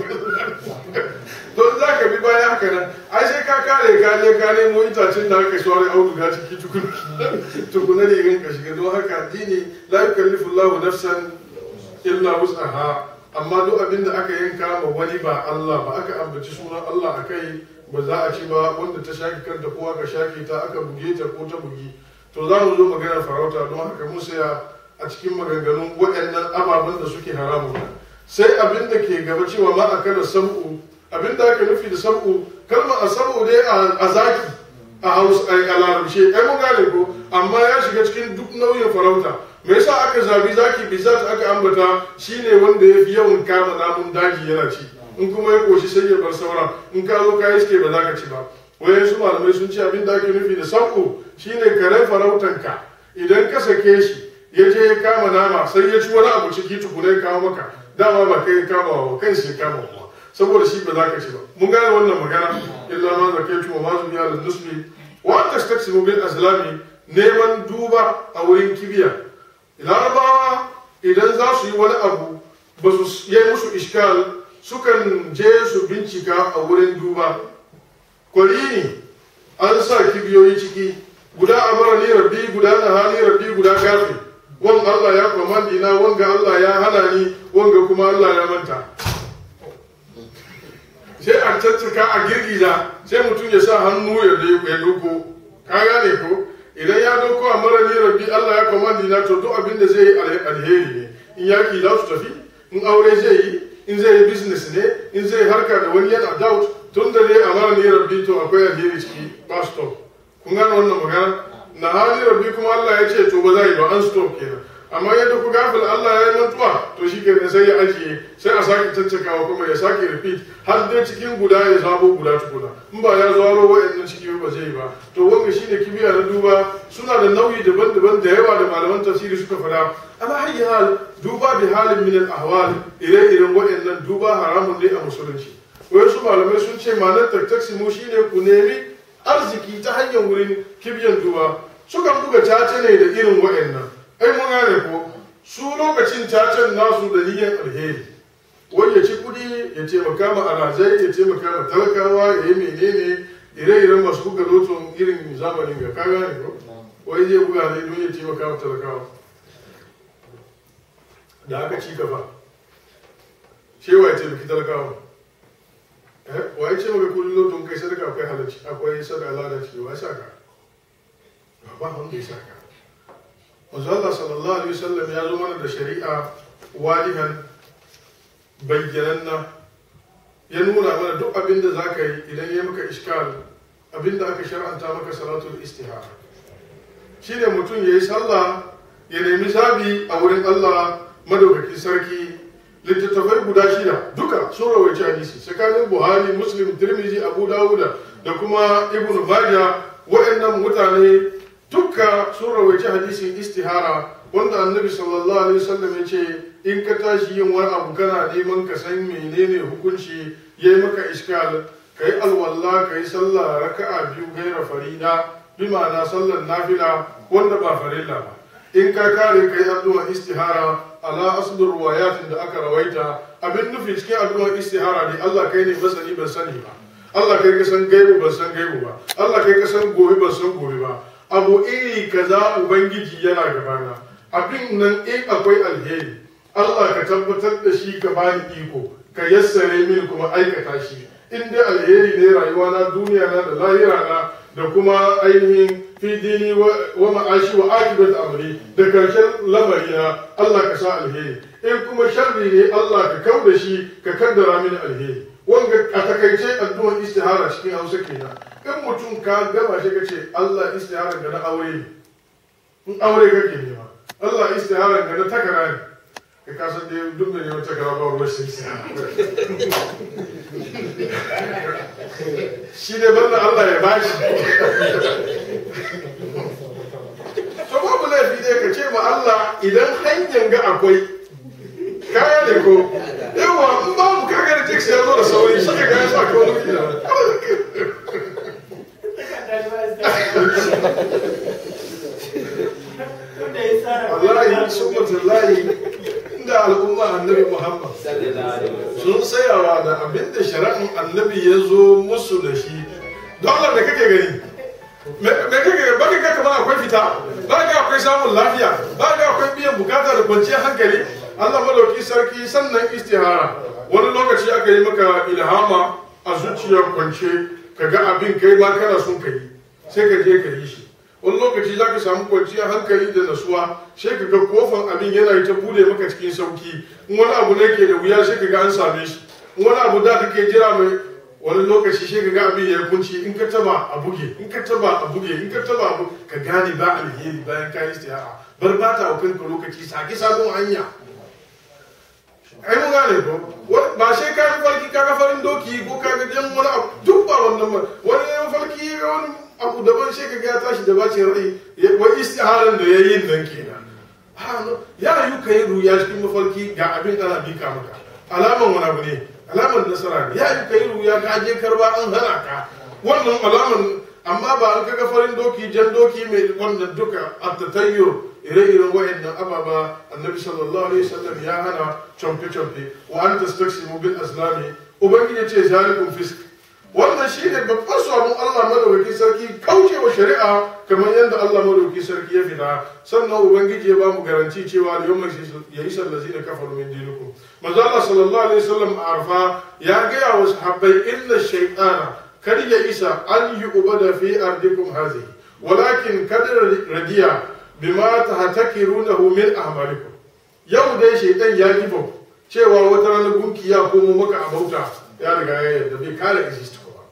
to za ka bi baya haka nan ai sai ka kare ka je ka nemo itacen da aka shawara auduga ciki tukun tukuna ne rin ka shiga don haka addini la yukallifu Allahu nafsan illa wus'aha amma duk abin da aka yanka ma wani ba Allah ba aka ambaci sunan Allah a kai ba za a ci ba wanda ta shaki kanta ko aka shaki ta aka buge ta ko ta bugi to za mu zo magana farauta don haka mun saya a cikin maganganun waɗannan ababen da suke haramun sai abin da ke gaba cewa ma a kada sam'u abin da aka nufi da sam'u kalmar a sam'u dai a zaki a hausa a larabce ai mun gane ko amma ya shiga cikin duk nauyin farauta me yasa aka zabi zaki bizat aka ambata shine wanda ya fi yawan kama namun daji yana ci in kuma ya koshi sai ya bar sauran in ka zo ka iske ba za ka ci ba wayan su malamai sun ce abin da ake nufi da sabko shine karen farautanka idan ka sake shi ya je ya kama nama sai ya ci wani abu ciki tukuna ya kawo maka dama ba kai ya kama wa kan shi ya kama wa saboda shi ba za ka ci ba mun gane wannan magana illa ma zakaitu wa ma zubiya lin nusbi wa tastaqsimu bil azlami neman duba a wurin kibiya larabawa idan za su yi wani abu ba su yi musu iskal sukan je su bincika a wurin duba kwari ne an sa kibiyoyi ciki guda a mara ni rabbi guda na hali rabbi guda gafi wan Allah ya kwamandi na wanga Allah ya hana ni wanga kuma Allah ya manta sai a caccaka a girgiza sai mutum ya sa hannu ya doko ka gane ko idan ya dauko a mara ni rabbi Allah ya kwamandi na to duk abin da zai yi alheri ne in yaki za su tafi in aure zai yi in zai yi business ne in zai harka da wani yana doubt tun da dai a mara ni rabbi to akwai alheri ciki ba stop kun gane wannan magana na hali rabbi kuma Allah ya ce to ba za yi ba an stop kenan amma yadda ku gafil Allah ya yi mantuwa to shi kenan sai ya ajiye sai a sake caccakawa kuma ya sake repeat har dai cikin guda ya zabo guda tukuna in ba ya zaro wa'annan ciki ba zai yi ba to wanga shine kibiya na duba suna da nauyi daban-daban da yawa da malaman tafsiri suka fada ala hayyi hal duba bi halin min al ahwal ire-iren wa'annan duba haramun ne a musulunci wasu malamai sun ce ma'anar taktasimu shine ku nemi arziki ta hanyar wurin kibiyan duba sukan buga cace ne da irin wa'annan ai mun gane ko su lokacin cacen nasu da niyyar alheri wani ya ci kudi ya taimaka ma alhazai ya taimaka ma talakawa ya yi menene ire-iren masu buga loton irin zamanin ga ka gane ko wai zai buga ne don ya taimaka ma talakawa da aka ci gaba shewa ya taimaki talakawa wa ya ce maka kullum loton kai sadaka akwai halarci akwai sadaka lalaci wa ya saka ba wanda ya saka manzo Allah sallallahu alaihi wasallam ya zo mana da shari'a wadihan bayyananna ya nuna mana duk abin da za ka yi idan ya maka iskal abin da aka shar'anta maka salatul istihara shine mutum ya yi sallah ya nemi zabi a wurin Allah madaukakin sarki littattafai guda shida duka sun rawaici hadisi tsakanin buhari muslim tirmizi abu dawuda da kuma ibn majah wa'annan mutane dukka sun rawaici hadisin istihara wanda annabi sallallahu alaihi wasallam ya ce in ka tashi yin wani abu kana neman ka san menene hukunci yayi maka iskal kai alwalla kai sallah raka'a biyu gaira farida bi ma'ana sallar nafila wanda ba farilla ba in ka kare kai addu'ar istihara ala asdur ruwayatin da aka rawaita abin nufi cikin addu'ar istihara ne Allah kai ne masani ban sani ba Allah kai ka san gaibu ban san gaibu ba Allah kai ka san gobe ban san gobe ba abu iri kaza ubangiji yana gabana abin nan in akwai alheri Allah ka tabbatar da shi ka bani iko ka yassare mini kuma aikata shi in dai alheri ne rayuwa na duniya na da lahira na da kuma ainihin fi dini wa ma'ashi wa akibat amri da karshen lamari na Allah ka sa alheri in kuma sharri ne Allah ka kau da shi ka kaddara mini alheri wanga a takaice addu'ar istihara cikin Hausa kenan in mutum ka gama shi ka ce Allah istihara ga na aure ne in aure kake nema Allah istihara ga na takara ne ka kasan da duk da neman takara ba ruwan shi shi ne banda Allah ya bashi to babu laifi dai ka ce ma Allah idan hanyar ga akwai kaya ne ko yawa in babu kaga da text ya zo da sauri shi ka gaya sa ka wani kila wallahi subhanallahi inda al'umma annabi Muhammad sun tsayawa da abinda shari'an annabi ya zo musu da shi dole da kake gani me kake gani ba ka kamar akwai fita ba ka akwai samun lafiya ba ka akwai biyan bukata da kwanciyar hankali Allah madauki sarki sannan istihara wani lokaci aka yi maka ilhama a zuciyar kwance ka ga abin kai ma kana son ka yi sai ka je ka yi shi wani lokaci za ka samu kwanciyar hankali da nasuwa sai ka ga kofan abin yana ta bude maka cikin sauki in wani abu ne ke da wuya sai ka ga an same shi in wani abu da kake jira mai wani lokaci sai ka ga abin ya kunci in ka taba a buge in ka taba a buge in ka taba a buge ka gane ba alheri bayan ka yi istihara bar ba ta kanka lokaci sake sabon hanya ai mun gane ko ba sai ka yi farki ka ga farin doki ko ka ga jan wani abu duk ba wannan ba wani ya farki ga wani abu daban sai ka ga ya tashi da bacin rai wa istiharan da yayi nan kenan ya yi ka yi ruya cikin mafarki ga abin ana bika maka alaman wani abu ne alaman nasara ne ya yi ka yi ruya ka je karba an hana ka wannan alaman amma ba an kaga farin doki jan doki mai wannan duka a tatayyur ire-iren wa'annan ababa annabi sallallahu alaihi wasallam ya hana camfe-camfe wa an tastaksimu bil aslami ubangiji ce zalikum fisk wannan shi ne babban sabon Allah madaukakin sarki kaucewa shari'a kamar yadda Allah madaukakin sarki ya fita sannan ubangiji ya bamu garanti cewa da yawma ya isa allazina kafaru min dinikum manzo Allah sallallahu alaihi wasallam a arfa ya gaya wa sahabbai inna shaytana kad ya isa an yi ubada fi ardikum hazihi walakin kad radiya bima tahtakirunahu min a'malikum yau dai shaytan ya kifa cewa wata ranar gunki ya komo maka a bauta ya riga ya yarda bai kare exist ba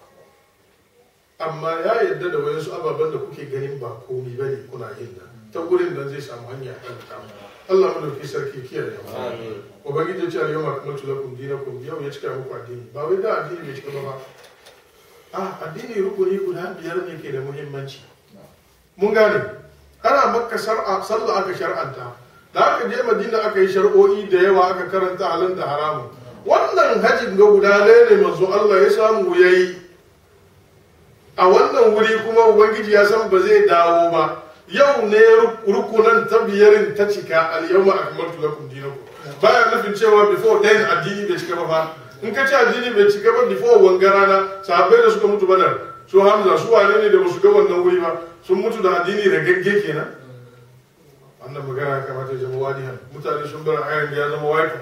amma ya yarda da wayansu ababen da kuke ganin ba komai bane kuna yin nan ta gurin nan zai samu hanya kan ta Allah madauki sarki kiyaye mu ubangiji ya ce al yawma akmaltu lakum dinakum yau ya cika muku addini ba wai da addini bai cika ba ba a addini rukuni guda biyar ne ke da muhimmanci mun gane ana makka shar'a sallah aka shar'anta da aka je madina aka yi shar'o'i da yawa aka karanta halin da haramun wannan hajjin ga guda ɗaya ne manzo Allah ya samu yayi a wannan wuri kuma ubangiji ya san ba zai dawo ba yau ne rukunan ta biyarin ta cika al-yawma akmaltu lakum dinakum baya nufin cewa before then addini bai cika ba fa in ka ce addini bai cika ba before wanga rana sahabbai da suka mutu badar su hamza su wane ne da basu ga wannan wuri ba sun mutu da addini ragagge kenan wannan magana ya kamata ya zama wadihan mutane sun bar ayan ya zama waika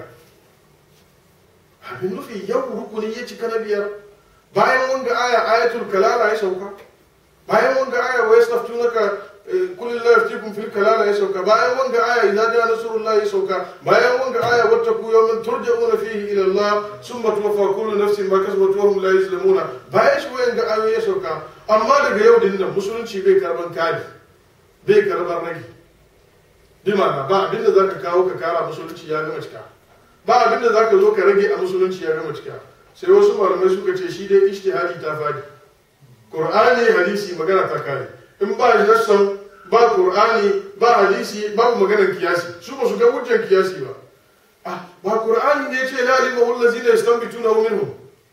abin nufi yau rukuni ya cika na biyar bayan wanga aya ayatul kalala ya sauka bayan wanga aya wa yastaftunaka kullu la yaftikum fil kalala ya sauka bayan wanga aya idza jaa nasrullahi ya sauka bayan wanga aya wattaqu yawman turja'una fihi ila Allah summa tuwaffa kullu nafsin ma kasabat wa hum la yuzlamuna bayan shi wanga ayoyi ya sauka amma daga yau din nan musulunci bai karban kadi bai karban ragi bi ma'ana ba abinda zaka kawo ka kara musulunci ya gama cika ba abinda zaka zo ka rage a musulunci ya gama cika sai wasu malamai suka ce shi dai ijtihadi ta fadi qur'ani hadisi magana ta kare in ba nassan ba qur'ani ba hadisi babu maganar kiyasi su ba su ga hujjar kiyasi ba ah ba qur'ani ne ce la ilma wal ladzina yastanbituna minhum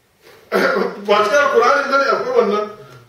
ba cikin qur'ani bane akwai wannan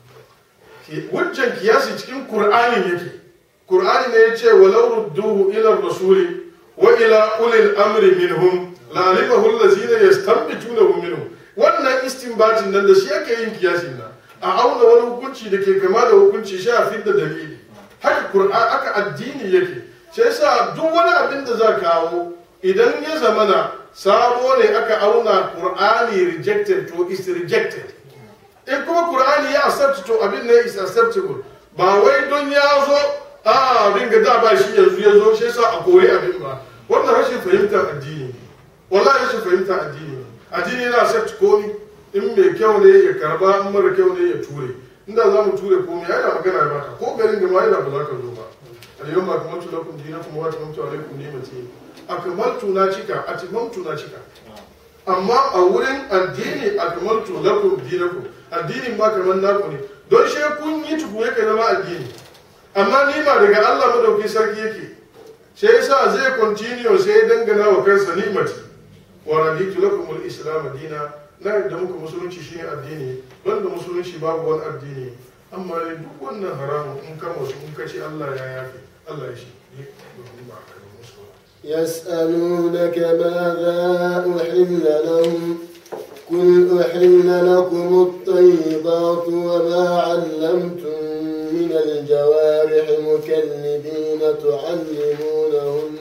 hujjar kiyasi cikin qur'ani yake qur'ani ne ya ce walau rudduhu ila rasuli wa ila ulil amri minhum la alimahu allazina yastanbituna minhum wannan istinbatin nan da shi ake yin kiyasin nan a auna wani hukunci da ke kama da hukunci shi a fidda dalili haka qur'an aka addini yake shi yasa duk wani abin da za kawo idan ya zamana sabo ne aka auna qur'ani rejected to is rejected in kuma qur'ani ya accept to abin ne is acceptable ba wai don ya zo a ringa da ba shi yanzu ya zo shi yasa a koyi abin ba wannan rashin fahimtar addini ne wallahi rashin fahimtar addini ne addini yana accept komi in mai kyau ne ya karba in mara kyau ne ya ture inda za mu ture komai yana magana ya baka ko garin da ma yana ba za ka zo ba al-yawma akmaltu lakum dinakum wa atmamtu alaykum ni'mati akmaltu na cika atmamtu na cika amma a wurin addini akmaltu lakum dinakum addinin ba kamar naku ne don shi kun yi tuku yake zama addini amma nima daga Allah madauki sarki yake sai yasa zai continue sai dangana wa kansa ni'mati wa raditu lakum al-islam dina na yadda muka musulunci shine addini banda musulunci babu wani addini amma ne duk wannan haramun in ka wasu in ka ce Allah ya yafe Allah ya shi ne domin ba ka musu يسألونك ماذا أحل لهم قل أحل لكم الطيبات وما علمتم من الجوارح مكلبين تعلمونهن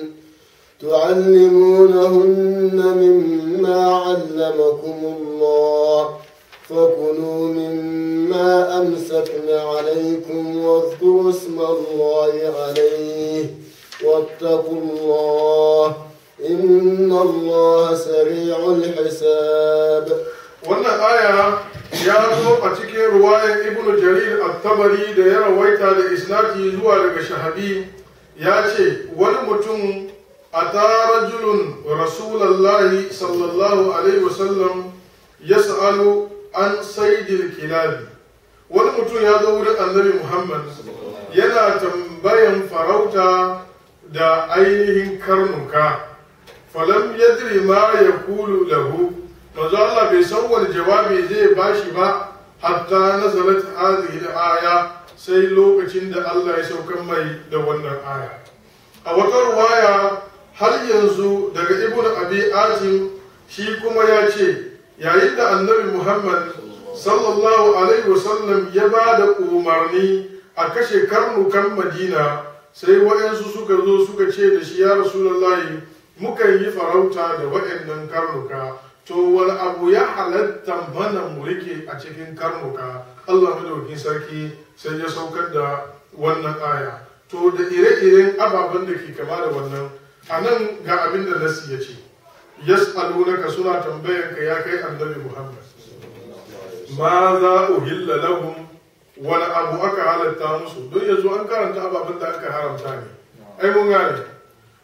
تعلمونهن مما علمكم الله فكلوا مما أمسكن عليكم واذكروا اسم الله عليه واتقوا الله إن الله سريع الحساب wannan aya ya zo a cikin ruwayar ibnu jarir at-tabari da ya rawaita da isnadi zuwa daga shahabi ya ce wani mutum ata rajulun rasulallahi sallallahu alaihi wasallam yas'alu an saydil kilabi wani mutum ya zo wurin annabi muhammad yana tambayan farauta da ainihin karnuka falam yadri ma yaqulu lahu manzo Allah bai san wani jawabi zai bashi ba hatta nazalat hadhihi al-aya sai lokacin da Allah ya saukar mai da wannan aya a wata ruwaya har yanzu daga ibnu abi atim shi kuma ya ce yayin da annabi muhammad sallallahu alaihi wasallam ya ba da umarni a kashe karnukan madina sai waɗansu suka zo suka ce da shi ya rasulullahi mukan yi farauta da waɗannan karnuka to wani abu ya halatta mana mu rike a cikin karnuka Allah madaukin sarki sai ya saukar da wannan aya to da ire-iren ababen da ke kama da wannan a nan ga abin da nasi ya ce yas'alunaka suna tambayan ka ya kai annabi Muhammad ma za uhilla lahum wani abu aka halatta musu don yanzu an karanta ababen da aka haramta ne ai mun gane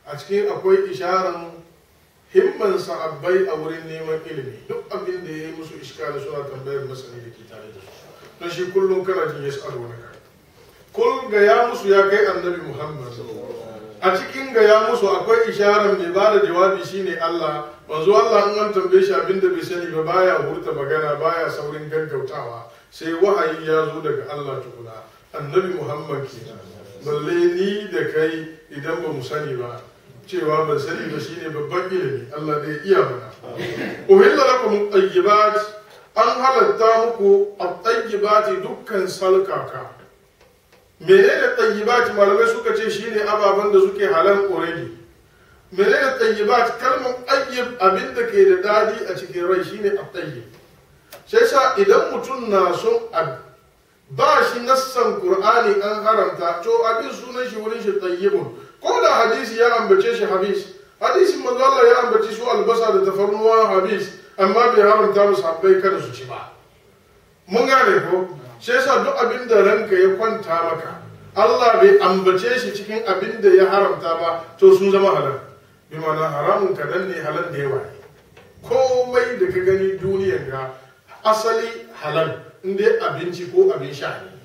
a cikin akwai isharan himman sahabbai a wurin neman ilimi duk abin da ya yi musu iskali suna tambayar masani da ke tare da su don shi kullum kana jin ya tsaro na kai kul ga ya musu ya kai annabi muhammad a cikin ga ya musu akwai isharar mai ba da jawabi shine allah manzo allah in an tambaye shi abin da bai sani ba baya hurta magana baya saurin gaggautawa sai wahayi ya zo daga allah tukuna annabi muhammad kenan balle ni da kai idan ba mu sani ba cewa ban sani ba shine babban ilimi Allah zai iya mana uhilla lakum tayyibat an halatta muku at-tayyibat dukkan salkaka menene tayyibat malamai suka ce shine ababen da suke halal already menene tayyibat kalmar tayyib abinda ke da dadi a cikin rai shine at-tayyib sai sa idan mutum na son ba shi nassan qur'ani an haramta to abin sunan shi wurin shi tayyibun ko da hadisi ya ambace shi habis hadisin manzo Allah ya ambaci su albasa da tafarnuwa habis amma bai haramta musu habbai kada su ci ba mun gane ko shi yasa duk abin da ranka ya kwanta maka Allah bai ambace shi cikin abin da ya haramta ba to sun zama halal bi ma'ana haramun kadan ne halal da yawa ne komai da ka gani duniyar ga asali halal in dai abinci ko abin sha ne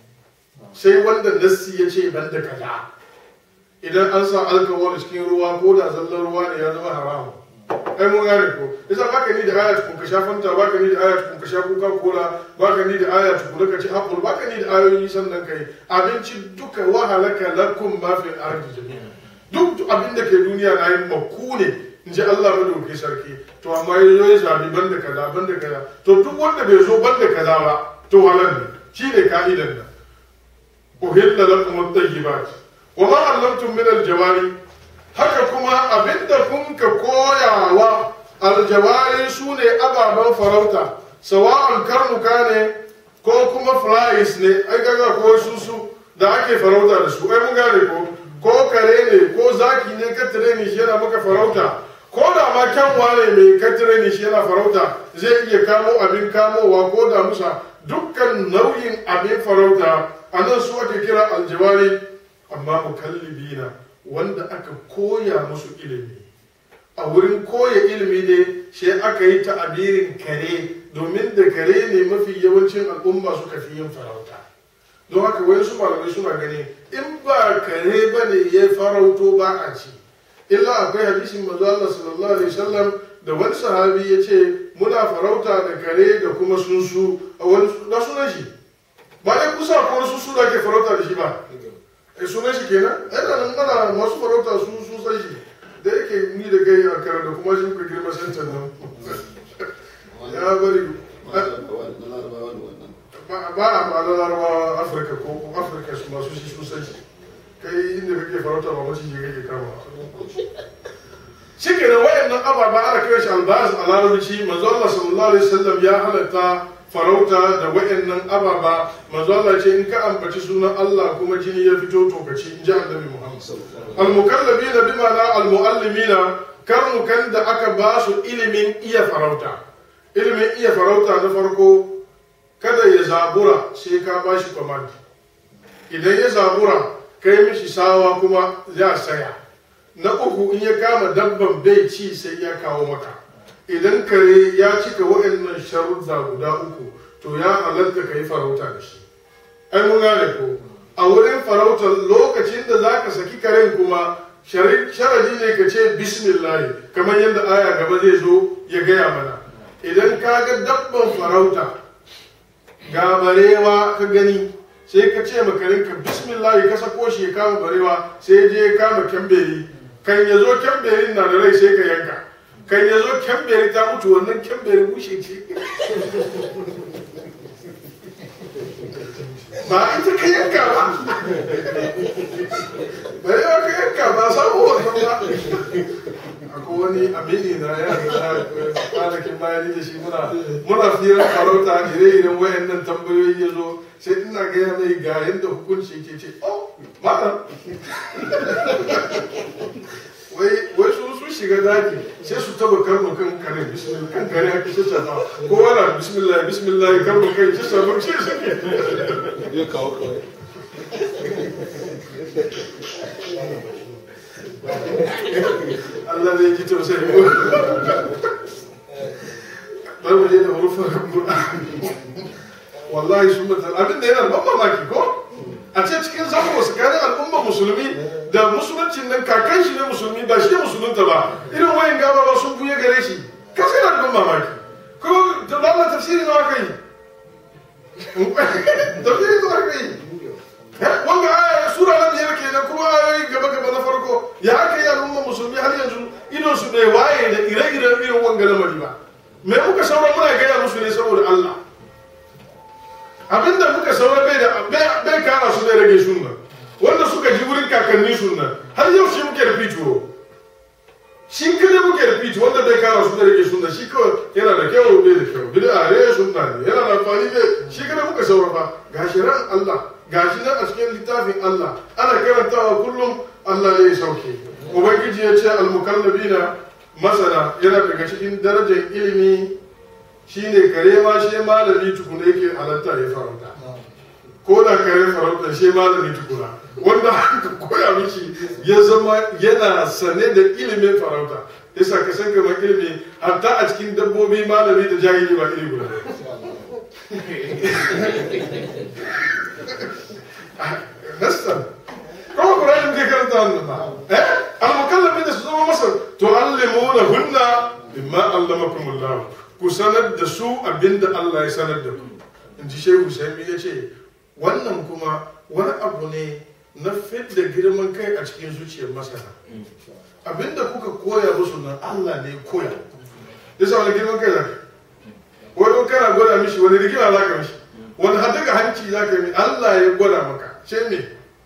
sai wanda nassi ya ce ban da kaza idan an sa alkawar cikin ruwa ko da zallar ruwa ne ya zama haramu ai mun gane ko yasa baka ni da aya tukun ka sha fanta baka ni da aya tukun ka sha coca cola baka ni da aya tukun ka ci apple baka ni da ayoyi sannan kai abinci duka wahalaka lakum ma fil ardi jami'a duk abin da ke duniya na yin makku ne in ji Allah madauki sarki to amma yazo ya zabi banda kaza banda kaza to duk wanda bai zo banda kaza ba to halal ne shine ka'idan nan uhilla lakum at-tayyibat wa ma allamtum min al-jawari haka kuma abinda kun ka koyawa aljawari su ne ababen farauta sawa'an karnuka ne ko kuma flies ne ai gaga ko susu da ake farauta da su ai mun gane ko ko kare ne ko zaki ne ka tare ni shi yana maka farauta ko da ma kyanwa ne mai ka tare ni shi yana farauta zai iya kamo abin kamowa ko da musa dukkan nau'in abin farauta a nan su ake kira aljawari amma mukallibina wanda aka koya musu ilimi a wurin koya ilimi ne shi aka yi ta'abirin kare domin da kare ne mafi yawancin al'umma suka fi yin farauta don haka wani su malamai suna gani in ba kare ba ne ya farauto ba a ci illa akwai hadisin manzo Allah sallallahu alaihi wasallam da wani sahabi ya ce muna farauta da kare da kuma sunsu a wani da sunan shi ba ya kusa ko wani sunsu da ke farauta da shi ba e sunan shi kenan yana nan mana masu farauta su sun san shi da yake ni da gai a kare da kuma shi muka girma sancan nan ya bari ba a ba larabawa afirka ko afirka su masu shi sun san shi kai inda kake farauta ba mace shi kake kama shi ke da wayannan ababa ana kira shi albaz a larabci manzo Allah sallallahu alaihi wasallam ya halatta farauta da wayannan ababa manzo Allah ce in ka ambaci sunan Allah kuma jini ya fito to ka ci in ji annabi Muhammad al-mukallabina bima la al-muallimina karnukan da aka ba su ilimin iya farauta ilimin iya farauta na farko kada ya zabura sai ka ba shi command idan ya zabura kai mishi sawa kuma ya saya na uku in ya kama dabban bai ci sai ya kawo maka idan kare ya cika waɗannan sharuɗa guda uku to ya halatta ka yi farauta da shi ai mun gane ko a wurin farautar lokacin da za ka saki karen kuma sharadi ne ka ce bismillah kamar yadda aya gaba zai zo ya gaya mana idan ka ga dabban farauta ga barewa ka gani sai ka ce makarinka bismillah ka sako shi ya kama barewa sai je ya kama kyamberi kan ya zo kyamberin na da rai sai ka yanka kan ya zo kyamberi ta mutu wannan kyamberi bushe ce ba ita ka yanka ba barewa ka yanka ba samu wannan ba akwai wani amini na ya da kwanakin bayani da shi muna muna firar farauta ire-iren wayannan tambayoyi ya zo sai ina gaya mai ga yadda hukunci ke ce oh malam wai wai su su shiga daji sai su taba karno kan kare bismillah kan kare haka shi ta ko wala bismillah bismillah karno kai shi sa mun ce suke ya kawo kawai Allah zai ji tausayi mu bari mu je da hurufin Qur'ani wallahi sun mutu abin da yana ban mamaki ko a ce cikin zango tsakanin al'ummar musulmi da musuluncin nan kakan shi ne musulmi ba shi musulunta ba irin wayan gaba ba sun buye gare shi kasa yana da ban mamaki ko da Allah tafsiri nawa kai tafsiri nawa kai wanga aya sura na biyar kenan kuma ayoyi gaba gaba na farko ya aka yi al'ummar musulmi har yanzu idon su bai waye da ire-iren irin wanga lamari ba me muka saura muna gaya musu ne saboda Allah abinda muka saura bai da bai kara su bai rage sunna wanda suka ji wurin kakanni sunna har yau shi muke da fituwo shi kare muke da fiti wanda bai kara su bai rage sunna shi kawai yana da kyau bai da kyau bid'a ne sunna ne yana da amfani ne shi kare muka saura fa gashi ran Allah gashi nan a cikin littafin Allah ana karantawa kullum Allah ne ya sauke ubangiji ya ce al-mukallabina masana yana daga cikin darajar ilimi shine kare ma shi malami tukuna yake halatta ya farauta ko da kare farauta shi malami tukuna wanda aka koya mishi ya zama yana sane da ilimin farauta yasa ka san kamar ilimi hatta a cikin dabbobi malami da jahili ba iri guda nassan kuma Qur'ani muke karanta wannan ba eh al-mukallamin da su zama masa to allimuna hunna bimma allamakumullah ku sanar da su abinda Allah ya sanar da ku in ji shehu sami ya ce wannan kuma wani abu ne na fidda girman kai a cikin zuciyar masana abinda kuka koya musu nan Allah ne koya ya sa wani girman kai zaka wani kana gwada mishi wani rigima za ka mishi wani hadaga hanci za ka yi Allah ya gwada maka ce me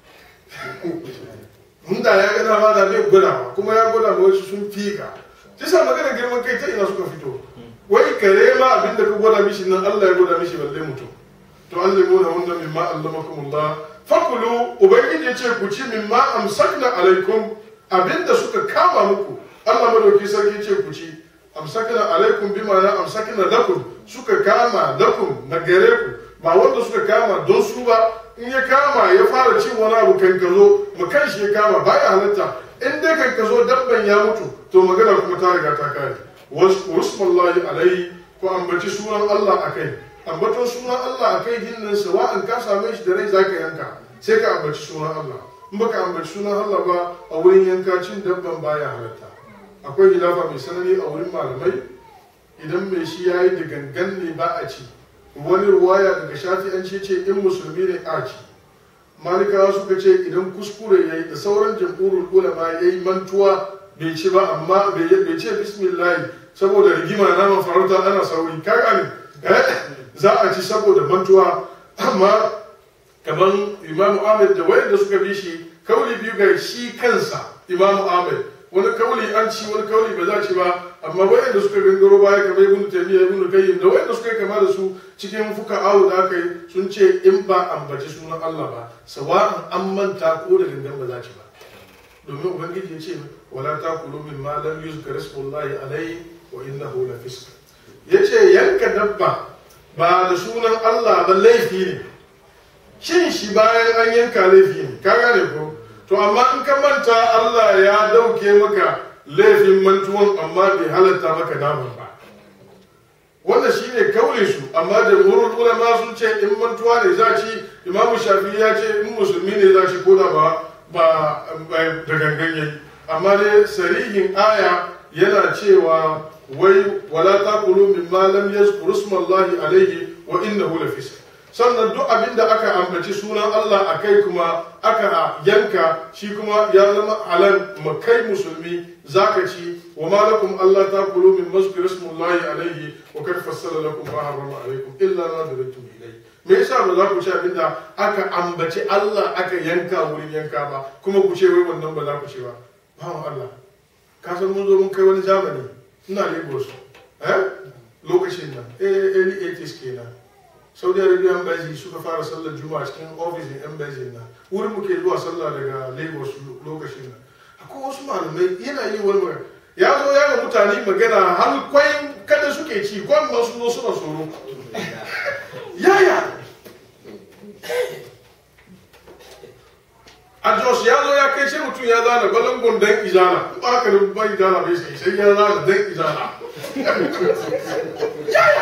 Inda ya ga dama da bai gwada kuma ya gwada ma wasu sun fika sa magana girman kai ta ina suka fito wai kare ma abinda ka gwada mishi nan Allah ya gwada mishi balle mutum to allimuna hunna mimma allamakumullah fakulu ubangiji ya ce ku ci mimma amsakna alaikum abinda suka kama muku Allah madauki sarki ce ku ci amsakna alaikum bi ma'ana amsakna lakum suka kama lakum na gare ku ba wanda suka kama don su ba in ya kama ya fara cin wani abu kan ka zo mu kan shi ya kama baya halatta in dai kan ka zo dabban ya mutu to magana kuma ta riga ta kare wasmallahi alaihi ko ambaci sunan Allah akai ambaton sunan Allah akai dinnan sawa'an ka same shi da rai zaka yanka sai ka ambaci sunan Allah in baka ambaci sunan Allah ba a wurin yanka cin dabban baya halatta akwai hilafa mai sanani a wurin malamai idan mai shi yayi da gangan ne ba a ci wani ruwaya daga shafi'anci ce in musulmi ne a ci malikawa suka ce idan kuskure yayi da sauran jam'urul ulama yayi mantuwa bai ci ba amma bai ce bismillah saboda rigima naman farauta ana sauri ka gane za a ci saboda mantuwa amma kamar imam ahmed da wayanda suka bi shi kauli biyu ga shi kansa imam ahmed wani kauli an ci wani kauli ba za ci ba amma wayanda suka gangaro baya kamar ibnu taymiya ibnu qayyim da wayanda suka kama da su cikin fuka awu da aka yi sun ce in ba ambaci sunan Allah ba sawa'an an manta ko da gangan ba za ci ba domin ubangiji ya ce wala takulu min ma lam yuzkar ismullahi alayhi wa innahu la fisq yace yanka dabba ba da sunan Allah ba laifi ne cin shi bayan an yanka laifi ne ka gane ko to amma in ka manta Allah ya dauke maka laifin mantuwan amma bai halatta maka naman ba wannan shine kaule su amma jamhurul ulama sun ce in mantuwa ne za ci imamu shafi ya ce in musulmi ne za ci ko da ba ba da gangan yayi amma dai sarihin aya yana cewa wai wala taqulu mimma lam yazkur ismallahi alayhi wa innahu lafisq sannan duk abin da aka ambaci sunan Allah a kai kuma aka yanka shi kuma ya zama halal makai musulmi zaka ci wa ma lakum Allah taqulu min mazkur ismallahi alayhi wa kad fassala lakum ma harrama alaykum illa ma daratum ilayhi me yasa ba za ku ci abin da aka ambaci Allah aka yanka wurin yanka ba kuma ku ce wai wannan ba za ku ci ba bawan Allah ka san mun zo mun kai wani zamani ina Lagos eh lokacin nan eh early 80s kenan Saudi Arabia embassy suka fara sallar juma'a cikin ofishin embassy na wurin muke zuwa sallah daga Lagos lokacin nan akwai wasu malamai yana yi wani magana ya zo ya ga mutane magana har kwai kada suke ci kwan ma su zo suna tsoro yaya a jos ya zo ya kai sai mutum ya zana balangon dan izana in ba haka da ba izana bai sai sai ya zana dan izana yaya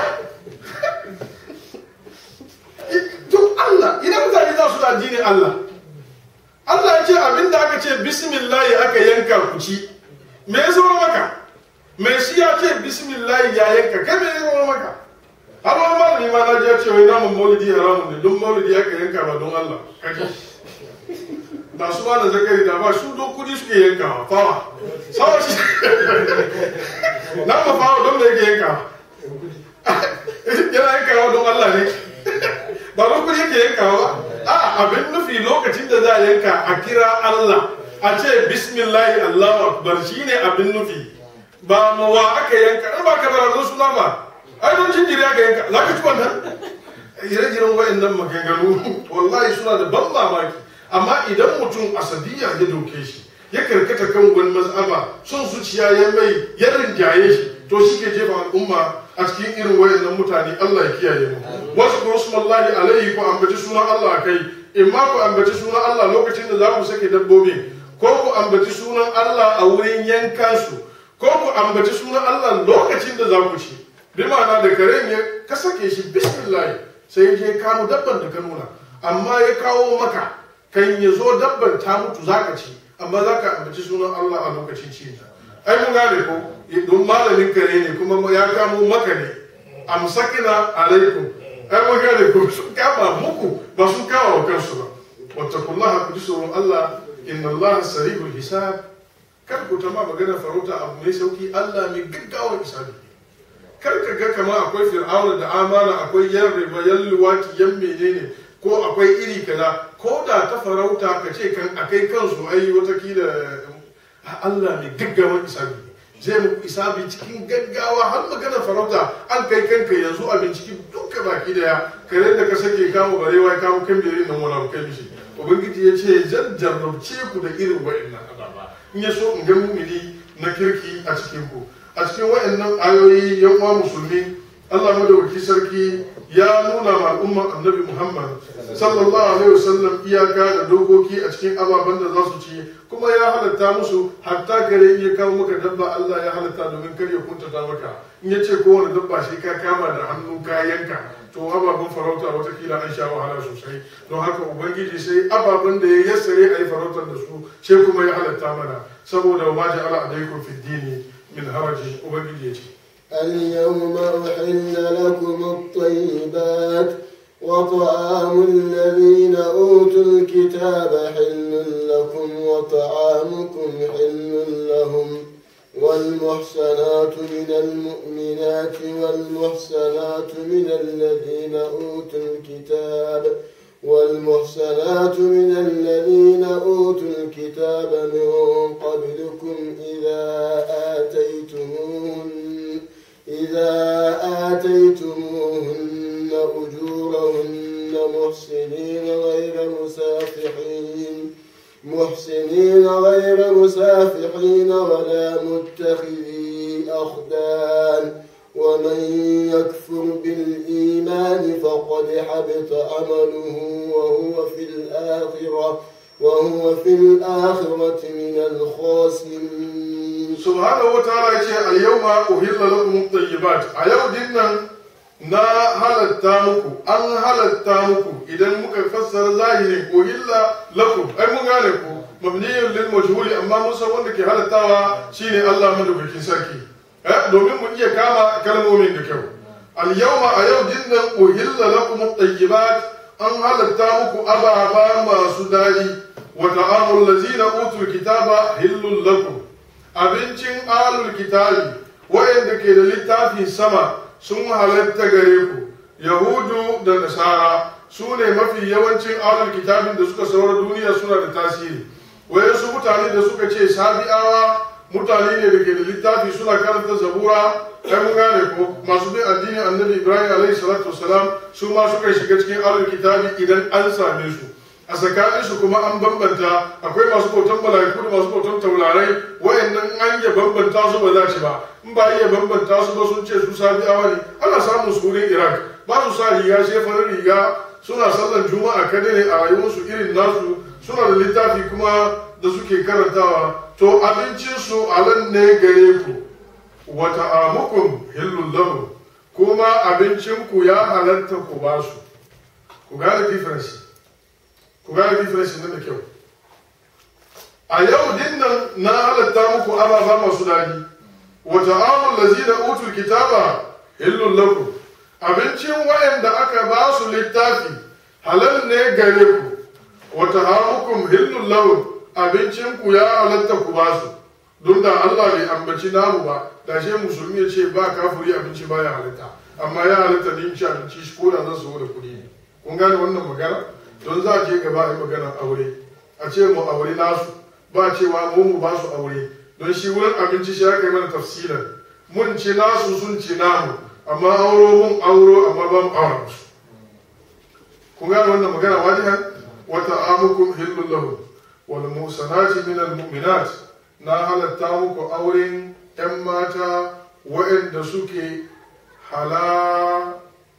don Allah idan mutane za su da addinin Allah Allah ya ce abin da aka ce bismillahi aka yanka ku ci me ya zama maka me shi ya ce bismillahi ya yanka kai me ya zama maka har wani malami ma na ji ya ce wai namun maulidi haramun ne don maulidi aka yanka ba don Allah kaji ba su ma da zakari da ba su don kudi suke yankawa fawa sawa shi na ma fawa don da yake yankawa yana yankawa don Allah ne ba don kudi yake yankawa ba a abin nufi lokacin da za a yanka a kira Allah a ce bismillahi Allahu akbar shine abin nufi ba ma wa aka yanka in ba ka da razon suna ba ai don jinjiri aka yanka za ka ci wannan ire-iren wa'annan maganganu wallahi suna da ban mamaki amma idan mutum asadiyya ya doke shi ya karkata kan wani mazhaba son zuciya ya mai ya rinjaye shi to shi ke jefa al'umma a cikin irin wayannan mutane Allah ya kiyaye mu wasu kuma smallahi alaihi ko ambaci sunan Allah kai in ma ku ambaci sunan Allah lokacin da za ku sake dabbobi ko ku ambaci sunan Allah a wurin yankansu ko ku ambaci sunan Allah lokacin da za ku ci bi ma'ana da karen ya ka sake shi bismillah sai je kamo dabban da ka nuna amma ya kawo maka kan ya zo dabban ta mutu za ka ci amma za ka ambaci sunan Allah a lokacin ci ai mun gane ko don malamin kare ne kuma ya kamo maka ne amsakina alaikum ai mun gane ko sun kama muku ba sun kama wa kansu ba wattaqullaha ku ji tsoron Allah inna Allah sarihul hisab kar ku ta ma magana farauta abu mai sauki Allah mai gaggawa hisabi kar ka ga kama akwai fir'auna da amana akwai yan riba yan luwaki yan menene ko akwai iri kaza ko da ta farauta ka ce kan akai kansu ai watakila Allah mai gaggawan isabi zai muku isabi cikin gaggawa har magana farauta an kai kanka yanzu a binciki duka baki daya kare da ka sake kamo barewa ya kamo kan bere nan wani kai mishi ubangiji ya ce zan jarrabce ku da irin wa'annan azaba in ya so in ga mumini na kirki a cikin ku a cikin wa'annan ayoyi yan uwa musulmi Allah madawaki sarki ya nuna ma al'umma annabi Muhammad sallallahu alaihi wasallam iyaka da dokoki a cikin ababen da za su ci kuma ya halatta musu hatta gare ya kawo maka dabba Allah ya halatta domin kar ya kuntata maka in ya ce kowane dabba shi ka kama da hannu ka yanka to ababen farauta watakila an sha wahala sosai don haka ubangiji sai ababen da ya yassare a yi farautar da su sai kuma ya halatta mana saboda ma ja'ala alaikum fid dini min harajin ubangiji ya ce اليوم أحل لكم الطيبات وطعام الذين أوتوا الكتاب حل لكم وطعامكم حل لهم والمحسنات من المؤمنات والمحسنات من الذين أوتوا الكتاب والمحسنات من الذين أوتوا الكتاب من قبلكم إذا آتيتموهن إذا آتيتموهن أجورهن محسنين غير مسافحين محسنين غير مسافحين ولا متخذي أخدان ومن يكفر بالإيمان فقد حبط عمله وهو في الآخرة وهو في الآخرة من الخاسرين subhanahu wa ta'ala ya ce a yau ma uhilla lakum tayyibat a yau din nan na halatta muku an halatta muku idan muka fassara zahirin uhilla lakum ai mun gane ku mabniyun lil majhuli amma mun san wanda ke halattawa shine Allah madaukakin sarki eh domin mu iya kama kalmomin da kyau al yawma a yau din nan uhilla lakum tayyibat an halatta muku ababa masu dadi wa ta'amul ladzina utul kitaba hillul lakum abincin alul kitabi wayanda ke da littafin sama sun halatta gare ku yahudu da nasara su ne mafi yawancin alul kitabin da suka saura duniya suna da tasiri wayansu mutane da suka ce sabi'awa mutane ne da ke da littafi suna karanta zabura kai mun gane ko masu bin addinin annabi ibrahim alaihi salatu wasalam su ma suka shiga cikin alul kitabi idan an same su a tsakaninsu kuma an bambanta akwai masu bautan mala'iku da masu bautan taurarai wayannan an iya bambanta su ba za ci ba in ba iya bambanta su ba sun ce su sabi'awa ne ana samun su wurin iraq ba su sa riga sai farin riga suna sallan juma'a kada ne a rayuwarsu irin nasu suna da littafi kuma da suke karantawa to abincinsu alan ne gare ku wata amukum hillun lahu kuma abincinku ya halatta ku ba su ku gane difference ku gane difference na da kyau a yau dinnan na halatta muku ababa masu daɗi wata amun lazina utul kitaba hillun lakum abincin wayanda aka ba su littafi halal ne gare ku wata hamukum hillun lahum abincin ku ya halatta ku ba su don da Allah bai ambaci namu ba da shi musulmi ya ce ba kafiri abinci ba ya halatta amma ya halatta ne ci abinci shi ko da zan so da kuɗi ne kun gane wannan magana don za a je gaba a yi maganar aure a ce mu aure nasu ba cewa mu mu ba su aure don shi wurin abinci shi aka yi mana tafsirin mun ce nasu sun ce namu amma auro mun auro amma ba mu aura musu kun gane wannan magana wajihan wata amukum hillun lahu wal musanati min al mu'minat na halatta muku auren yan mata waɗanda suke hala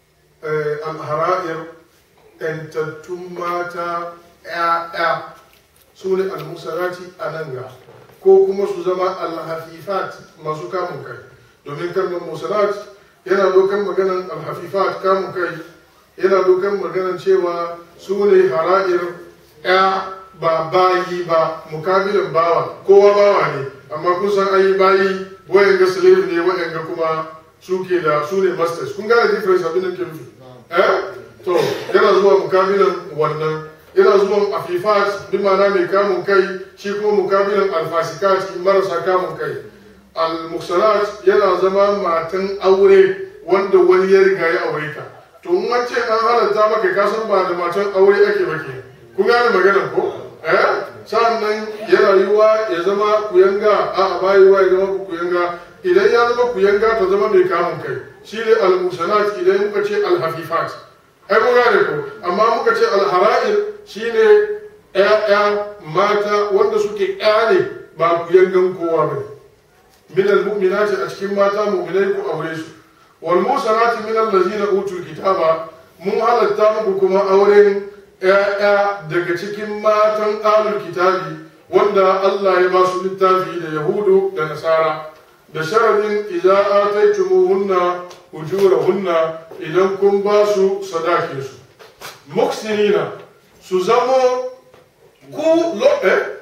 alhara'ir ‘yantattun mata ‘ya'ya su ne almusarati a nan ga ko kuma su zama alhafifat masu kamun kai domin kalmar musarat yana dokan maganan alhafifat kamun kai yana dokan maganan cewa su ne hara'ir ‘ya ba bayi ba mukabilin bawa kowa bawa ne amma kun san ayi bayi wayan ga slave ne wayan ga kuma suke da su ne masters kun gane difference abin da ke nufi eh to yana zuwa mukabilin wannan yana zuwa afifat bi ma'ana mai kamun kai shi kuma mukabilin alfasikat marasa kamun kai al-musalat yana zama matan aure wanda wani ya riga ya aure ka to in an ce an halatta maka ka san ba da matan aure ake ba ke kun gane maganar ko eh sa'annan yana yiwa ya zama kuyanga a ba yiwa ya zama kuyanga idan ya zama kuyanga ta zama mai kamun kai shi ne al-musanat idan muka ce al-hafifat ai mun gane ko amma muka ce al-hara'ir shine ƴaƴa mata wanda suke ƴa ne ba kuyangan kowa ba min al-mu'minati a cikin mata mu'minai ku aure su wal musanati min allazina utul kitaba mun halatta muku kuma auren ‘ya'ya daga cikin matan alul kitabi wanda Allah ya ba su littafi da Yahudu da Nasara da sharadin idza ataytumuhunna ujurahunna idan kun ba su sadakin su muksinina su zamo ku lo eh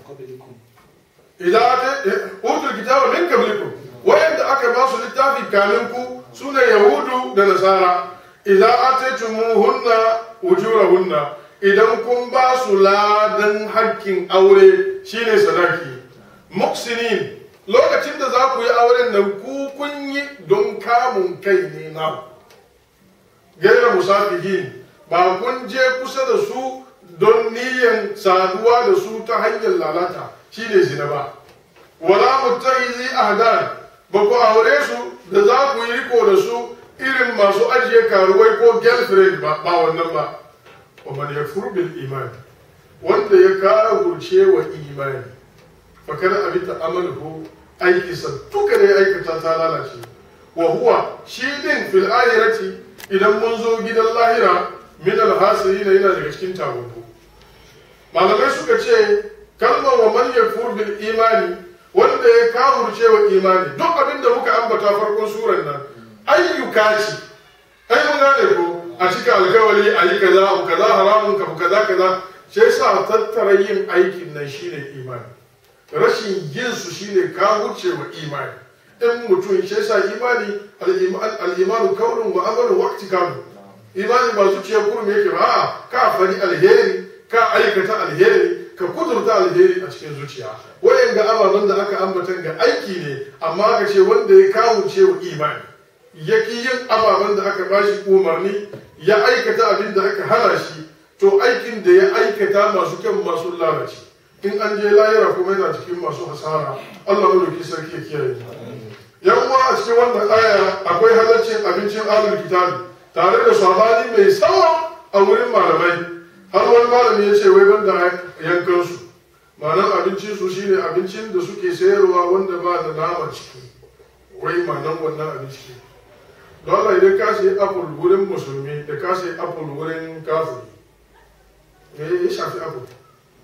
idza utul kitaba min qablikum wayanda aka ba su littafi kamin ku sune Yahudu da Nasara idza ataytumuhunna ujurahunna idan kun ba su ladan hakkin aure shine sadaki muksinin lokacin da za ku yi auren nan ku kun yi don kamun kai ne na gaira musafihin ba kun je kusa da su don niyan saduwa da su ta hanyar lalata shine zina ba wala mutahizi ahdan ba ku aure su da za ku yi riko da su irin masu ajiye karuwai ko girlfriend ba ba wannan ba wa man yakfur bil iman wanda ya kawurce wa imani fa kada abita amaluhu aikinsa duka da ya aikata ta lalace wa huwa shi din fil akhirati idan mun zo gidan lahira min al hasirin yana daga cikin tabuku malamai suka ce kalmar wa man yakfur bil imani wanda ya kawurce wa imani duk abin da muka ambata farkon surar nan ayyuka ce ai mun gane ko a cika alkawari a yi kaza abu kaza haramun ka kaza kaza sai sa tattara yin aikin nan shine imani rashin yin su shine ka wuce wa imani in mutum shi sa imani al-imanu kaulun wa amalu wa ihtikamu imani ba zuciya kurum yake ba ka fari alheri ka aikata alheri ka kudurta alheri a cikin zuciya wayan ga ababen da aka ambatan ga aiki ne amma aka ce wanda ya kawuce wa imani yaki yin ababen da aka bashi umarni ya aikata abin da aka hana shi to aikin da ya aikata masu kyan masu lalace in an je layira kuma yana cikin masu hasara Allah madauki sarki ya kiyaye yan uwa a cikin wannan aya akwai halaccin abincin ahlul kitabi tare da sabani mai tsawo a wurin malamai har wani malami ya ce wai banda yankan su ma'anar abincin su shine abincin da suke sayarwa wanda ba da nama ciki wai ma'anar wannan abinci don Allah idan ka sayi apple wurin musulmi da ka sayi apple wurin kafiri me ya shafi apple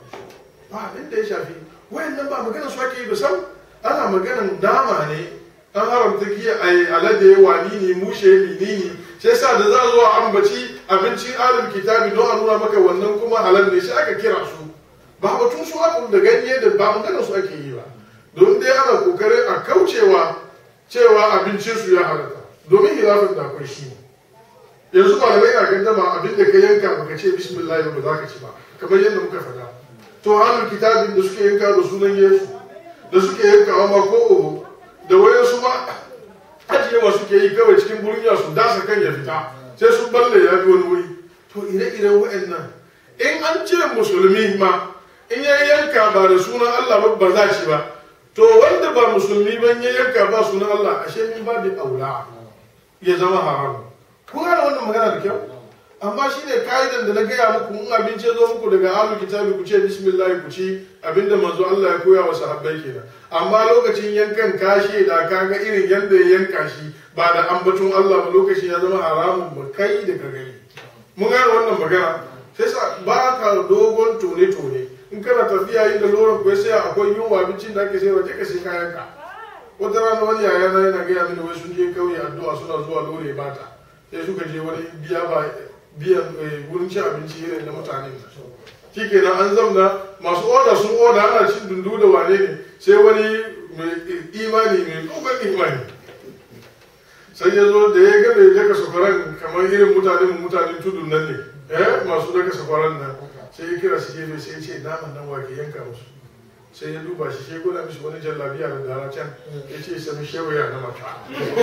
ba inda ya shafi wayannan ba magana su ake yi ba sam ana maganan dama ne an haramta giya a alade wani ne mushe menene sai sa da za zuwa ambaci abincin alin kitabi don a nuna maka wannan kuma halal ne shi aka kira su ba batun su apple da ganye da ba magana su ake yi ba don dai ana kokarin a kaucewa cewa abincin su ya halatta domin hilafin da akwai shi yanzu malamai na gandama abin da ka yanka baka ce bismillah ba za ka ci ba kamar yadda muka faɗa to halin kitabin da suke yanka da sunan yesu da suke yankawa ma ko oho da wayansu ma ajiyewa suke yi kawai cikin burniya su dasa kan ya fita sai sun balle ya fi wani wuri to ire-iren wa'annan in an ce musulmi ma in ya yanka ba da sunan Allah ba ba za ci ba to wanda ba musulmi ba ya yanka ba sunan Allah ashe min ba da aula ya zama haram kun gane wannan magana da kyau amma shi ne ka'idan da na gaya muku in abinci ya zo muku daga ahlul kitabi ku ce bismillah ku ci abinda manzo Allah ya koya wa sahabbai kenan amma lokacin yankan kashe da kaga irin yadda ya yanka shi ba da ambaton Allah ba lokacin ya zama haramun ba kai da ka gani mun gane wannan magana sai sa ba ka dogon tone tone in kana tafiya inda loran ku sai akwai yunwa abincin da ake sai waje ka sai kayanka wata rana wani yaya na yana gaya mini wai sun je kauye addu'a suna zuwa lore bata sai suka je wani biya ba biyan wurin cin abinci irin na mutane shi kenan an zamna masu oda sun oda ana cin dundu da wane ne sai wani mai imani mai dogon imani sai ya zo da ya ga mai daga sakwaran kamar irin mutanen mutanen tudun nan ne eh masu daga sakwaran nan sai ya kira shi gefe sai ya ce naman nan wake yanka musu sai ya duba shi sai gwada mishi wani jallabiya da dara can ya ce sami shewaya na mata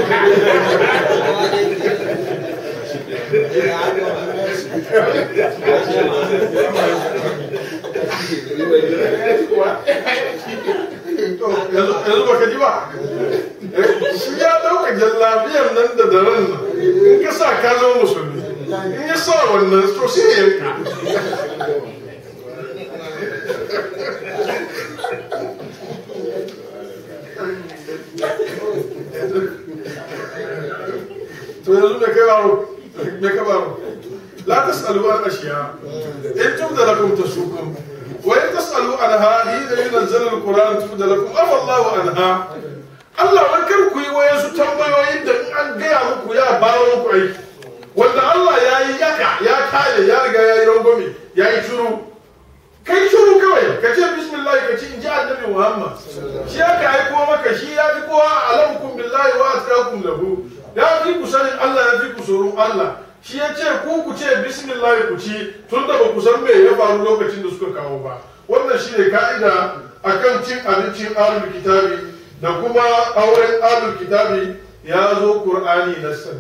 yanzu baka ji ba shi ya dauka jallabiyar nan da daren nan in ka sa ka zama musulmi in ya sa wannan to sai ya yanka to yanzu me kai baro me ka baro la tasalu an ashiya in tubda lakum tasukum wa in tasalu anha hina yunzal alquran tubda lakum afa allah anha Allah wai kar ku yi wayansu tambayoyin da in an gaya muku ya bawo muku aiki wanda Allah ya yi yaka ya kare ya riga ya yi rangwame ya yi shuru kai shuru kawai ka ce bismillah ka ci in ji annabi Muhammad shi ya ka aiko maka shi ya fi kowa alamukum billahi wa atqakum lahu ya fi ku sanin Allah ya fi ku tsoron Allah shi ya ce ku ku ce bismillah ku ci tun da ba ku san me ya faru lokacin da suka kawo ba wannan shine ka'ida akan cin abincin ahlul kitabi da kuma auren ahlul kitabi ya zo qur'ani nassan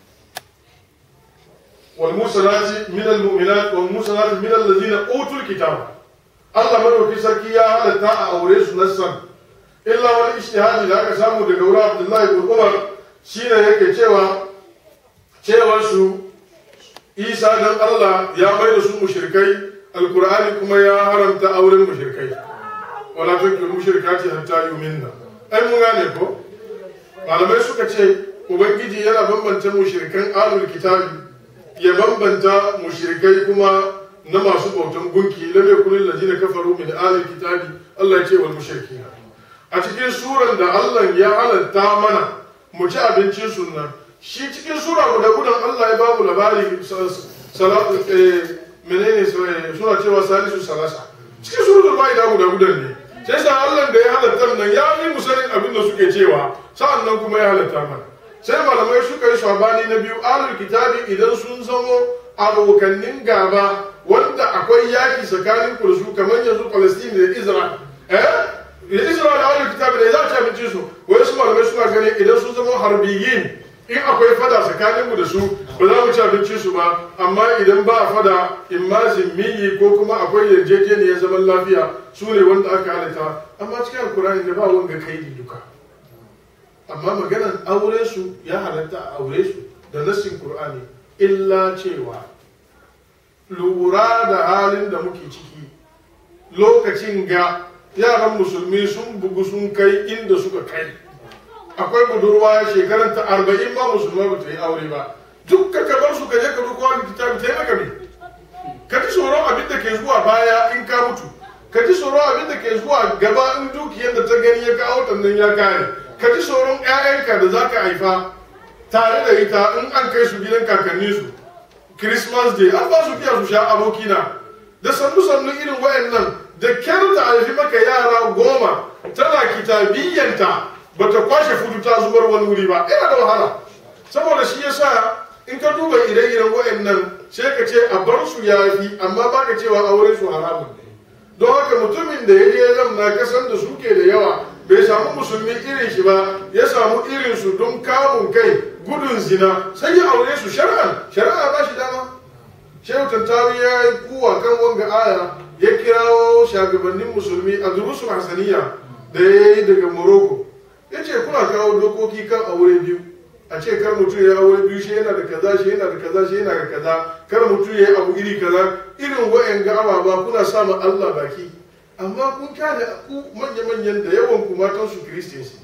والمرسلات من المؤمنات والمرسلات من الذين اوتوا الكتاب الله مدوكي سركي يا هذا تا اوريس نسان الا wani ijtihadi da aka samu daga wurin Abdullahi ibn Umar shine yake cewa cewar su Isa dan Allah ya mai da su mushrikai alqur'ani kuma ya haramta auren mushrikai wala tukul mushrikati hatta yuminna ai mun gane ko malamai suka ce ubangiji yana bambanta mushrikan alul kitabi ya bambanta mushrikai kuma na masu bautan gunki lam yakun allazina kafaru min ahli kitabi Allah ya ce wal mushrikin a cikin suran da Allah ya halatta mana mu ci abincin sunna shi cikin sura guda gudan Allah ya bamu labari salatu menene suna cewa salisu salasa cikin suratul maida guda gudan ne sai sa Allah da ya halatta nan ya yi musanin abin da suke cewa sa'an nan kuma ya halatta mana sai malamai suka yi sabani na biyu alul kitabi idan sun zamo abokannin gaba wanda akwai yaki tsakanin ku da su kamar yanzu palestine da israel eh israel da alul kitabi da za ci abinci su wai su malamai suna ganin idan sun zama harbiyin in akwai fada tsakanin mu da su ba za mu ci abinci su ba amma idan ba a fada in ma zimmiyi ko kuma akwai yarjejeniyar zaman lafiya su ne wanda aka halitta amma cikin alkurani da ba wanga kaidi duka amma maganar aure su ya halatta a aure su da nassin Kur'ani illa cewa lura da halin da muke ciki lokacin ga yaran musulmi sun bugu sun kai inda suka kai akwai budurwa shekarar ta arba'in ma musulma ba ta yi aure ba duk ka bar su ka je ka duka wani kitabi ta yi maka me ka ji tsoron abin da ke zuwa baya in ka mutu ka ji tsoron abin da ke zuwa gaba in dukiyar da ta gani ya kawo tannan ya kare ka ji tsoron 'ya'yanka da za ka haifa tare da ita in an kai su gidan kakanninsu christmas day an ba su biya su sha abokina da sannu sannu irin wayannan da kyar ta haifi maka yara goma tana kitabiyyanta ba ta kwashe fudu ta zubar wani wuri ba yana da wahala saboda shi yasa in ka duba ire-iren wayannan sai ka ce a bar su yafi amma ba ka cewa auren su haramun ne don haka mutumin da ya je zamna kasan da suke da yawa bai samu musulmi irin shi ba ya samu irin su don kamun kai gudun zina sai ya aure su shari'a shari'a ba shi dama shehu tantawi ya yi kuwa kan wanga aya ya kirawo shagabannin musulmi a durusul hasaniya da ya yi daga morocco ya ce kuna kawo dokoki kan aure biyu a ce kar mutum ya aure biyu shi yana da kaza shi yana da kaza shi yana da kaza kar mutum ya yi abu iri kaza irin wa'yan ga ababa kuna sa ma Allah baki amma kun kyale ku manya-manyan da yawan ku matan su kiristiyansi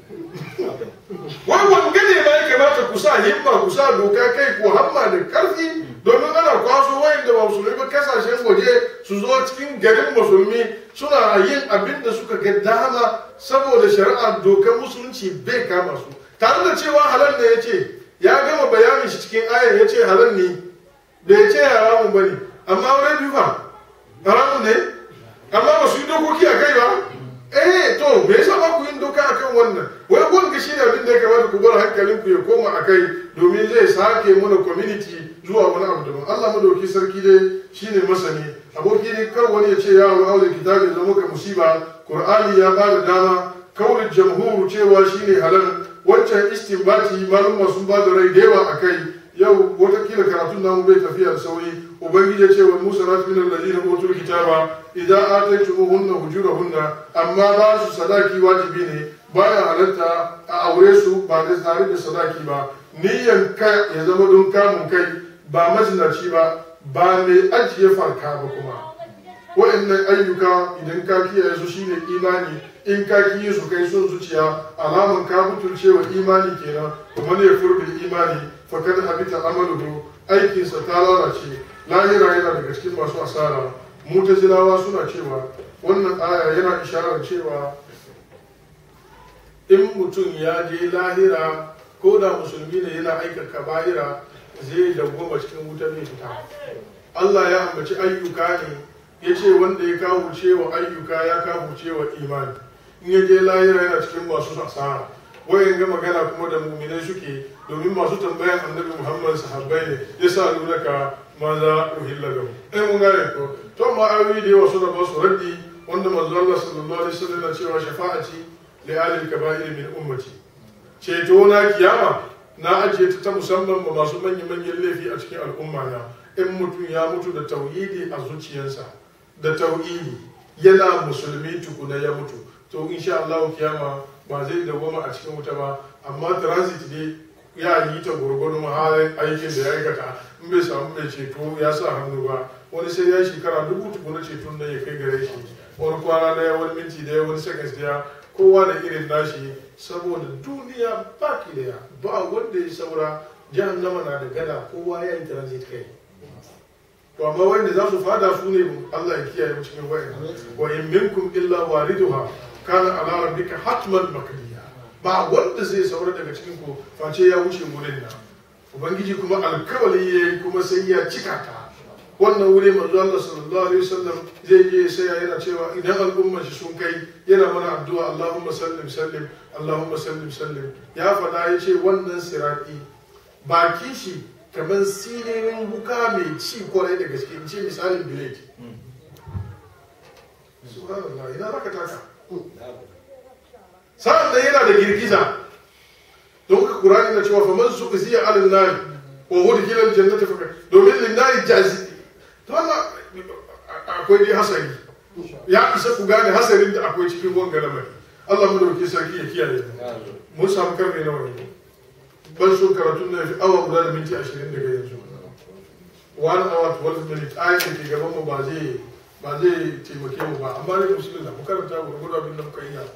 wai wanga ne ma ya kamata ku sa himma ku sa doka kai ku hamma da karfi domin ana kwaso wayan da ba musulmi ba kasashen waje su zo cikin garin musulmi suna yin abin da suka ga dama saboda shari'a dokar musulunci bai kama su tare da cewa halal ne ya ce ya gama bayanin shi cikin ayar ya ce halal ne da ya ce haramun bane amma wurin biyu fa haramun ne amma ba su yi dokoki a kai ba eh to me yasa ba ku yin doka akan wannan wai wanda shi ne abin da ya kamata ku bar hankalin ku ya koma a kai domin zai sake mana community zuwa wani abu daban Allah madauki sarki dai shine masani aboki ne kar wani ya ce ya wa aure kitabi ya zama ka musiba qur'ani ya ba da dama kaulin jamhuru cewa shine halal wancan istinbati malumma sun ba da rai da yawa a kai yau watakila karatun namu bai tafiya da sauri ubangiji ya ce wa musa na min alladhina utul kitaba idan ataytumuhunna hujurahunna amma ba su sadaki wajibi ne baya halatta a aure su ba da tare da sadaki ba niyyan ka ya zama don kamun kai ba mazinaci ba ba mai ajiye farka ba kuma wa'annan ayyuka idan ka kiyaye su shine imani in ka kiyi su kai son zuciya alaman ka mutunce wa imani kenan kuma ne furbil imani fakad habita amaluhu aikinsa ta lalace lahira yana daga cikin masu asara mutazilawa suna cewa wannan aya yana isharar cewa in mutum ya je lahira ko da musulmi ne yana aika kaba'ira zai dawwama cikin wuta mai fita Allah ya ambaci ayyuka ne ya ce wanda ya kawo cewa ayyuka ya kawo cewa imani in ya je lahira yana cikin masu asara wayan ga magana kuma da muminai suke domin masu tambayan annabi muhammad sahabbai ne ya sa nuna ka maza uhilla lahu eh mun gane ko to ma ayoyi da yawa suna ba su raddi wanda manzo Allah sallallahu alaihi wasallam na cewa shafa'ati li ahli kaba'ir min ummati ceto na kiyama na ajiye ta ta musamman ba masu manyan manyan laifi a cikin al'umma na in mutum ya mutu da tauhidi a zuciyarsa da tauhidi yana musulmi tukuna ya mutu to insha Allah kiyama ba zai dawoma a cikin wuta ba amma transit ne ya yi ta gwargwado halin aikin da ya aikata in bai samu mai ceto ya sa hannu ba wani sai ya shekara dubu tukuna ceton nan ya kai gare shi wani kwana daya wani minti daya wani seconds daya kowa da irin nashi saboda duniya baki daya ba wanda ya saura jahannama na da gada kowa ya yi transit kai to amma wanda za su fada su ne Allah ya kiyaye mu cikin wayan wa in minkum illa wariduha kana ala rabbika hatman makdiya ba wanda zai saura daga cikin ku face ya wuce wurin nan ubangiji kuma alkawali yayi kuma sai ya cika ta wannan wuri manzo Allah sallallahu alaihi wasallam zai je sai yana cewa idan al'ummar shi sun kai yana mana addu'a Allahumma sallim sallim Allahumma sallim sallim ya faɗa ya ce wannan sirati bakin shi kamar sinirin buka mai ci kwarai da gaske in ce misalin bilet subhanallah ina zaka taka sa'an da yana da girgiza don ka kurani na cewa faman su ziya alin nari wa hudu kilan jannata fa domin linnari jazi to Allah akwai dai hasari ya isa ku gane hasarin da akwai cikin wanga lamari Allah mu dauke sarki ya kiyaye mu mun samu karfe nawa ne ban so karatun na fi awa guda da minti ashirin daga yanzu one hour twelve minutes ayin da ke gaban mu ba zai ba zai taimake mu ba amma ne musulun da mu karanta gurgudu abin da muka iya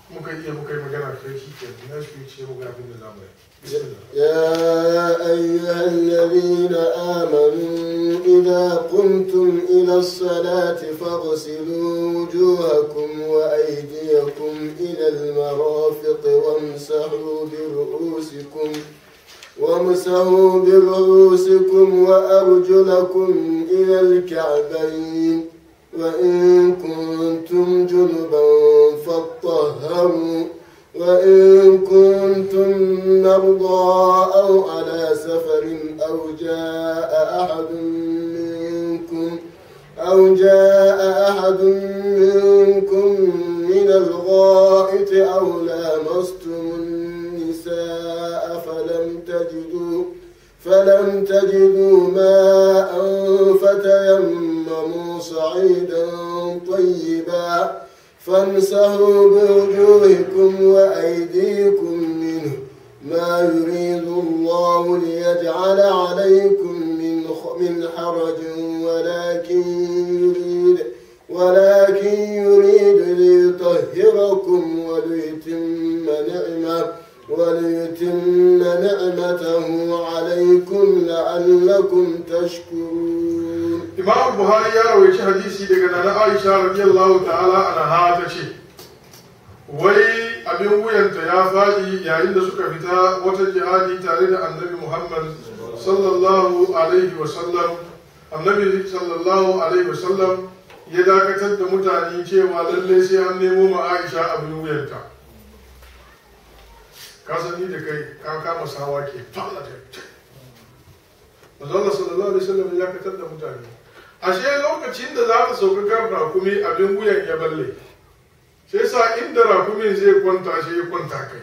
muka iya muka yi magana kai shi ke na shi ce mu ga abin da za mu yi bismillah يا أيها الذين آمنوا إذا قمتم إلى الصلاة فاغسلوا وجوهكم وأيديكم إلى المرافق وامسحوا برؤوسكم وامسحوا برؤوسكم وأرجلكم إلى الكعبين وإن كنتم جنبا فاطهروا وإن كنتم مرضى أو على سفر أو جاء أحد منكم أو جاء أحد منكم من الغائط أو لامستم النساء فلم تجدوا فلم تجدوا ماء فتيمموا صعيدا طيبا فامسحوا بوجوهكم وأيديكم منه ما يريد الله ليجعل عليكم من من حرج ولكن يريد ولكن يريد ليطهركم وليتم نعمه وليتم نعمته عليكم لعلكم تشكرون imam buhari ya rawaici hadisi daga nana aisha radiyallahu ta'ala anha ta ce wai abin wuyanta ya faɗi yayin da suka fita wata jihadi tare da annabi muhammad sallallahu alaihi wasallam annabi sallallahu alaihi wasallam ya dakatar da mutane cewa lallai sai an nemo ma aisha abin wuyanta ka san ni da kai ka kama sawa ke falla ta Manzon sallallahu alaihi wasallam ya dakatar da mutane ashe lokacin da za ta sauka kan rakumi abin wuyan ya balle sai sa inda rakumin zai kwanta shi ya kwanta kai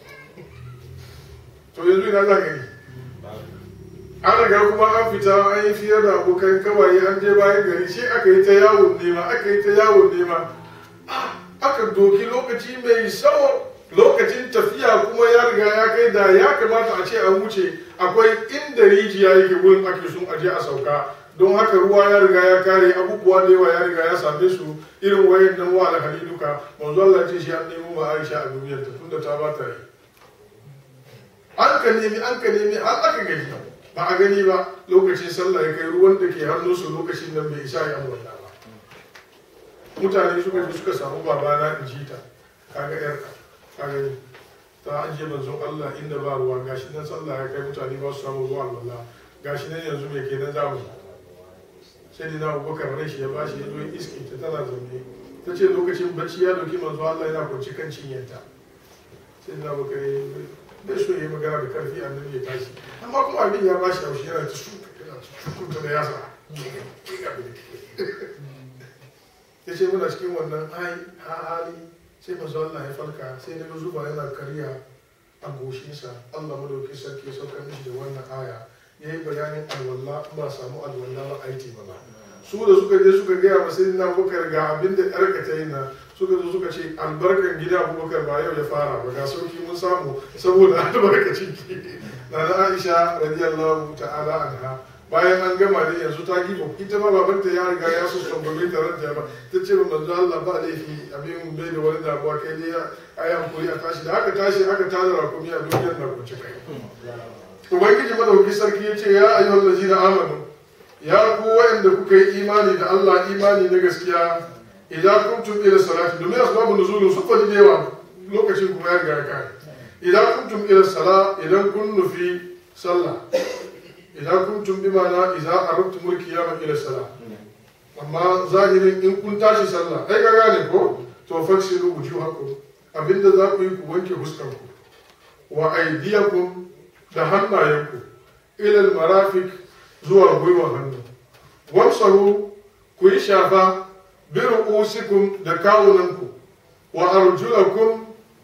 to yanzu ina za ka yi an riga kuma an fita an yi fiye da abokan kawai an je bayan gari shi aka yi ta yawon nema aka yi ta yawon nema aka doki lokaci mai tsawo lokacin tafiya kuma ya riga ya kai da ya kamata a ce an wuce akwai inda rijiya yake wurin ake sun aje a sauka don haka ruwa ya riga ya kare abubuwa da yawa ya riga ya same su irin wayan nan wa alhali duka manzo Allah ce shi an nemo ma Aisha a duniyar ta tunda ta ba ta yi an ka nemi an ka nemi har aka gani ba a gani ba lokacin sallah ya kai ruwan da ke hannun su lokacin nan bai isa ya wannan ba mutane suka ji suka samu babana in ji ta kaga yarka ka gani ta ajiye manzon Allah inda ba ruwa gashi nan sallah ya kai mutane ba su samu ruwa Allah gashi nan yanzu me kenan zamu sai dai na abubakar rai shi ya bashi ya zo iske ta tana zaune ta ce lokacin bacci ya doki manzo Allah yana kwanci kan cinyanta sai na abubakar ya bai so ya yi magana da karfi annabi ya tashi amma kuma abin ya bashi haushi yana ta shuka yana ta shukunta da yasa ya ce muna cikin wannan hali sai manzo Allah ya farka sai na zuba yana karya a goshinsa Allah madauki sarki ya saukar mishi da wannan aya ya yi bayanin alwala ba samu alwala ba aiki ba su da suka je suka gaya ma sai na bukar ga abin da yarka ta yi na suka zo suka ce albarkan gida abubakar ba yau ya fara ba ga sauki mun samu saboda albarkacin ki na na aisha radiyallahu ta'ala anha bayan an gama ne yanzu ta gibo ita ma babanta ya riga ya so tambaye ta ranta ba ta ce manzo Allah ba laifi abin bai da wani damuwa kai dai ayi hankuri a tashi da aka tashi aka tada rakumi a duniyar na kunci kai ubangiji madauki sarki ya ce ya ayyuhal lazina amanu ya ku wa'anda kuka yi imani da Allah imani na gaskiya idan kuntum ila salati domin asbabu nuzulun su faɗi da yawa lokacin kuma ya riga ya kare idan kuntum ila sala idan kun nufi sallah idan kuntum bi ma'ana idan aradtum mulkiyama ila sala amma zahirin in kun tashi sallah ai ka gane ko to faksilu wujuhakum abinda za ku yi ku wanke fuskanku wa aydiyakum da hannayenku ilal marafik zuwa gwiwa hannu wamsahu ku yi shafa bi ru'usikum da kawunanku wa arjulakum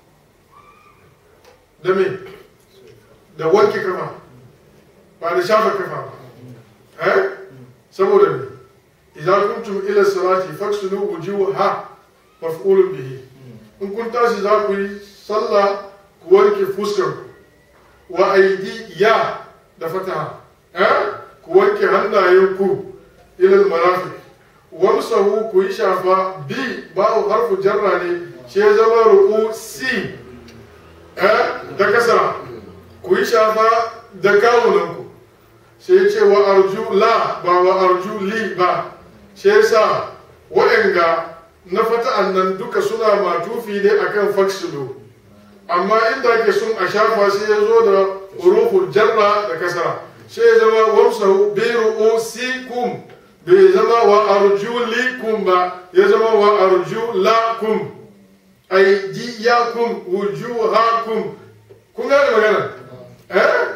da me da wanke kafa ba da shafa kafa ba eh saboda me idan kuntum ila salati faksulu wujuha maf'ulun bihi in kun tashi za ku yi sallah ku wanke fuskarku wa aidi ya da fataha eh ku wanke hannayenku ilal marafiq wamsahu ku yi shafa bi ba'u harfu jarra ne shi ya zama ruku si eh da kasara ku yi shafa da kawunanku sai ya ce wa arju la ba wa arju li ba shi yasa waɗanga na fata'an nan duka suna matufi ne akan faksilu amma inda ake sun a shafa sai ya zo da huruful jarra da kasara sai ya zama wamsahu bi ru'usikum bai zama wa arjulikum ba ya zama wa arjulakum aydiyakum wujuhakum kun gane magana eh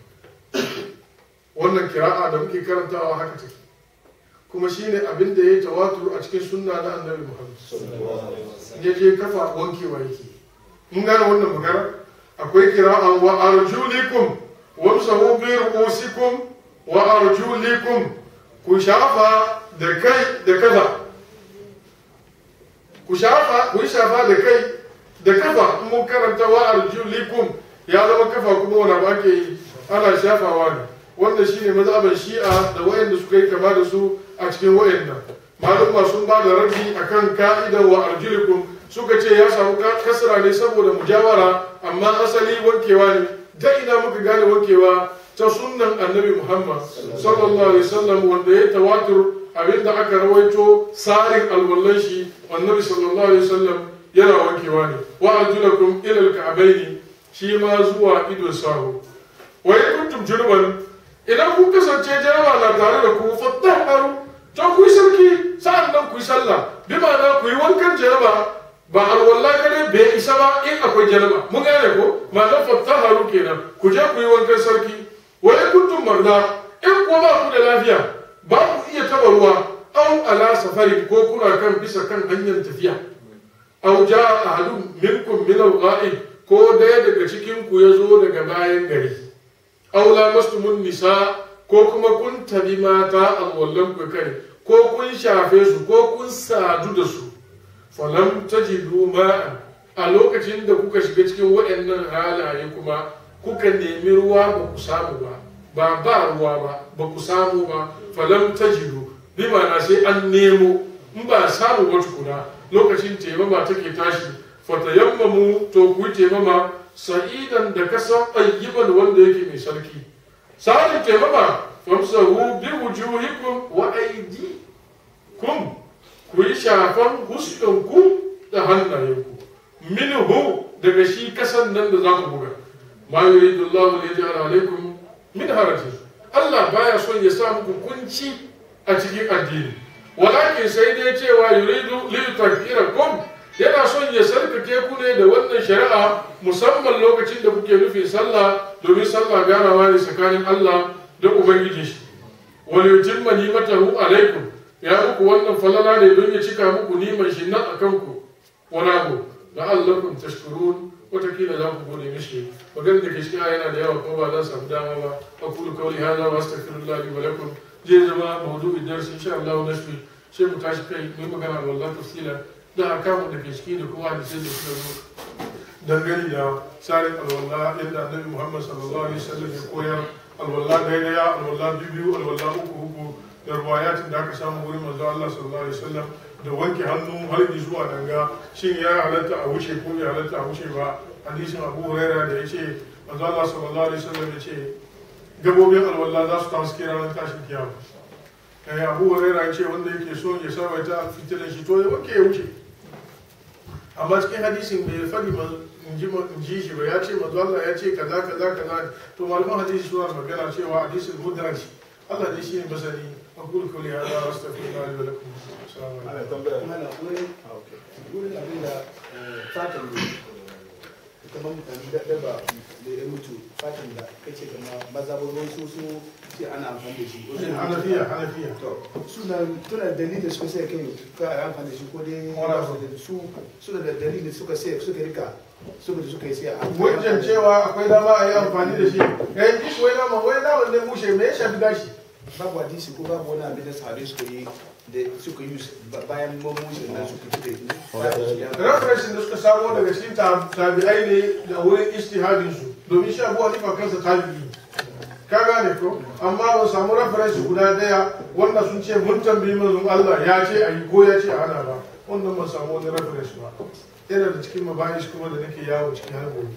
wannan kira'a da muke karantawa haka take kuma shine abin da ya tawatur a cikin sunna na annabi Muhammad ya je kafa wankewa yake mun gane wannan magana akwai kira'a wa arjulikum wamsahu bi ru'usikum wa arjulikum ku shafa da kai da kafa ku shafa ku shafa da kai da kafa mun karanta wa arjulikum ya zama kafa kuma wani abu ake yi ana shafawa ne wanda shine mazhaban shi'a da wayanda suka yi kama da su a cikin wayannan malum sun ba da rabi akan ka'idar wa arjulikum suka ce ya samu kasra ne saboda mujawara amma asali wankewa ne da ina muka gane wankewa ta sunnan annabi muhammad sallallahu alaihi wasallam wanda ya tawatur abinda aka rawaito sarin alwallan shi annabi sallallahu alaihi wasallam yana wankewa ne wa arjulakum ila alka'baini shi ma zuwa idon sahu wa in kuntum junuban idan kun kasance jaraba na tare da ku fattaharu to ku yi sarki sa'an nan ku yi sallah bi ma'ana ku yi wankan jaraba ba alwallah kadai bai isa ba in akwai jaraba mun gane ko ma'ana fattaharu kenan ku je ku yi wankan sarki wa in kuntum marda in ko ba ku da lafiya ba ku iya taba ruwa au ala safari ko kuna kan bisa kan hanyar tafiya au ja ahadun minkum min al-ghaib ko daya daga cikin ku ya zo daga bayan gari au lamastumun nisa ko kuma kun tabi mata alwallan ku kai ko kun shafe su ko kun sadu da su falam tajidu ma'an a lokacin da kuka shiga cikin waɗannan halaye kuma kuka nemi ruwa ba ku samu ba ba ba ruwa ba ba ku samu ba falam tajidu bi ma'ana sai an nemo in ba samu ba tukuna lokacin taimama take tashi fatayammamu to ku yi taimama sa'idan da kasan ayyiban wanda yake mai sarki sa'adin taimama famsahu bi wujuhikum wa aydikum ku yi shafan huskanku da hannayenku minhu daga shi kasan nan da za ku buga ma yuridu Allahu li yaj'ala alaykum min harajin Allah baya son ya sa muku kunci a cikin addini walakin sai dai cewa yuridu li yutahhirakum yana son ya sarkake ku ne da wannan shari'a musamman lokacin da kuke nufin sallah domin sallah ganawa ne tsakanin Allah da ubangiji shi wal yutimma nimatahu alaikum ya muku wannan falala ne don ya cika muku niman shi nan akan ku wala ku la'allakum tashkurun watakila za ku gode mishi maganar da ke cikin yana da yawa kuma ba za samu dama ba aqulu qawli hadha wa astaghfirullah li wa lakum zai zama mawdu'in darsi insha Allah nashfi sai mu tashi kai mu magana wallahi tafsila da akamu da ke ciki da kuma da sai da suka zo dangane da tsarin alwala yadda annabi Muhammad sallallahu alaihi wasallam ya koyar alwala daya daya alwala biyu alwala uku uku da ruwayatin da aka samu wurin manzo Allah sallallahu alaihi wasallam da wanke hannu har zuwa danga shin ya halatta a wuce ko ya halatta a wuce ba hadisin Abu Huraira da yace manzo Allah sallallahu alaihi wasallam yace gabobin alwala za su tashi ranar tashin kiyama kai Abu Huraira yace wanda yake so ya sabaita fitilan shi to ya wanke ya wuce amma cikin hadisin bai fadi in ji shi ba ya ce manzo Allah ya ce kaza kaza kaza to malaman hadisi suna magana cewa hadisin mudraj Allah ne shi ne masani aqulu qawli hadha wa astaghfirullah li wa lakum assalamu alaikum ana tambaya mana wurin wurin abin da fatan da kamar mutane da daba da ya mutu fatan da kace kama mazabobin su su ce ana amfani da shi hanafiya hanafiya to suna tuna dalilin da suka sai kai ka yi amfani da shi ko dai Wala. su suna da dalilin da suka sai suka rika suka da suka yi sai a wajen cewa akwai dama a yi amfani da shi yayin ji wai dama wai dama ne mushe me ya shafi gashi babu hadisi ko babu wani abin da sahabai suka yi da suka yi bayan mamushin nan suka ci da referensin da suka samo daga cikin tab- tabi'ai ne da wurin istihadin su domin shi abu hanifa kansa tabi'i ka gane ko amma ba samu referensi guda daya wanda sun ce mun tambayi manzon Allah ya ce a yi ko ya ce a hana ba wannan ba samu wani referensi ba yana da cikin mabayis kuma da nake yawo cikin har gobe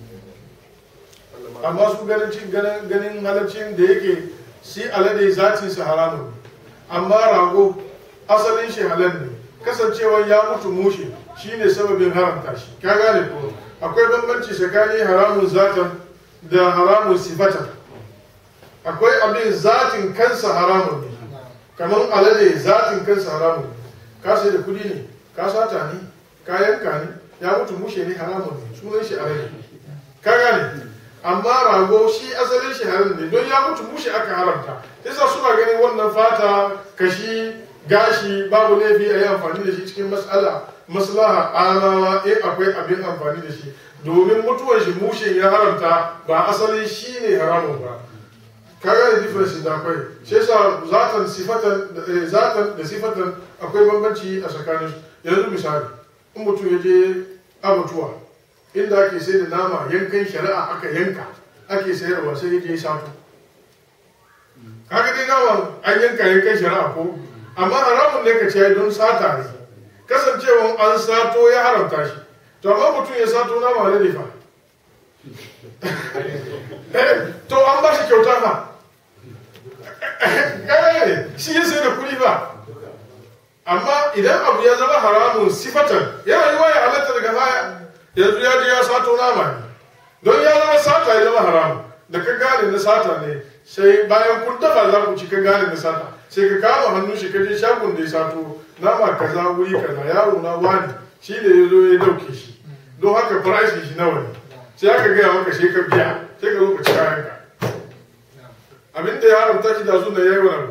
amma su ganin cin ganin ganin halaccin da yake shi alade zatin sa haramun ne amma rago asalin shi halal ne kasancewar ya mutu mushe shine sababin haramta shi ka gane ko akwai bambanci tsakanin haramun zatan da haramun sifatan akwai abin zatin kansa haramun ne kamar alade zatin kansa haramun ne ka sai da kudi ne ka sata ne ka yanka ne ya mutu mushe ne haramun ne sunan shi alade ka gane amma rago shi asalin shi haram ne don ya mutu mushe aka haramta yasa suna ganin wannan fata kashi gashi babu laifi a yi amfani da shi cikin mas'ala maslaha amawa in akwai abin amfani da shi domin mutuwar shi mushe ya haramta ba asalin shi ne haramun ba kaga da difference da akwai shi yasa zatan sifatan eh, zatan da sifatan akwai bambanci a tsakanin su yanzu misali in mutum ya je abatuwa inda ake sai da nama yankan shari'a aka yanka ake sayarwa sai ya je sato kaga dai naman an yanka yankan shari'a ko amma haramun ne ka ce don sata ne kasancewan an sato ya haramta shi to amma mutum ya sato nama na fa Eh, to an ba shi kyauta fa eh shi ya sai da kuɗi ba amma idan abu ya zama haramun sifatan yana yi ya halatta daga baya yanzu ya je ya sato nama ne don ya zama sata ya zama haramun da ka gane na sata ne sai bayan kun dafa za ku ci ka gane na sata sai ka kama hannun shi ka je shagon da ya sato nama kaza wuri kaza yaro na wani shi da ya zo ya dauke shi don haka farashin shi nawa ne sai aka gaya maka sai ka biya sai ka zo ka ci kayanka abin da ya haramta shi da su da ya yi wani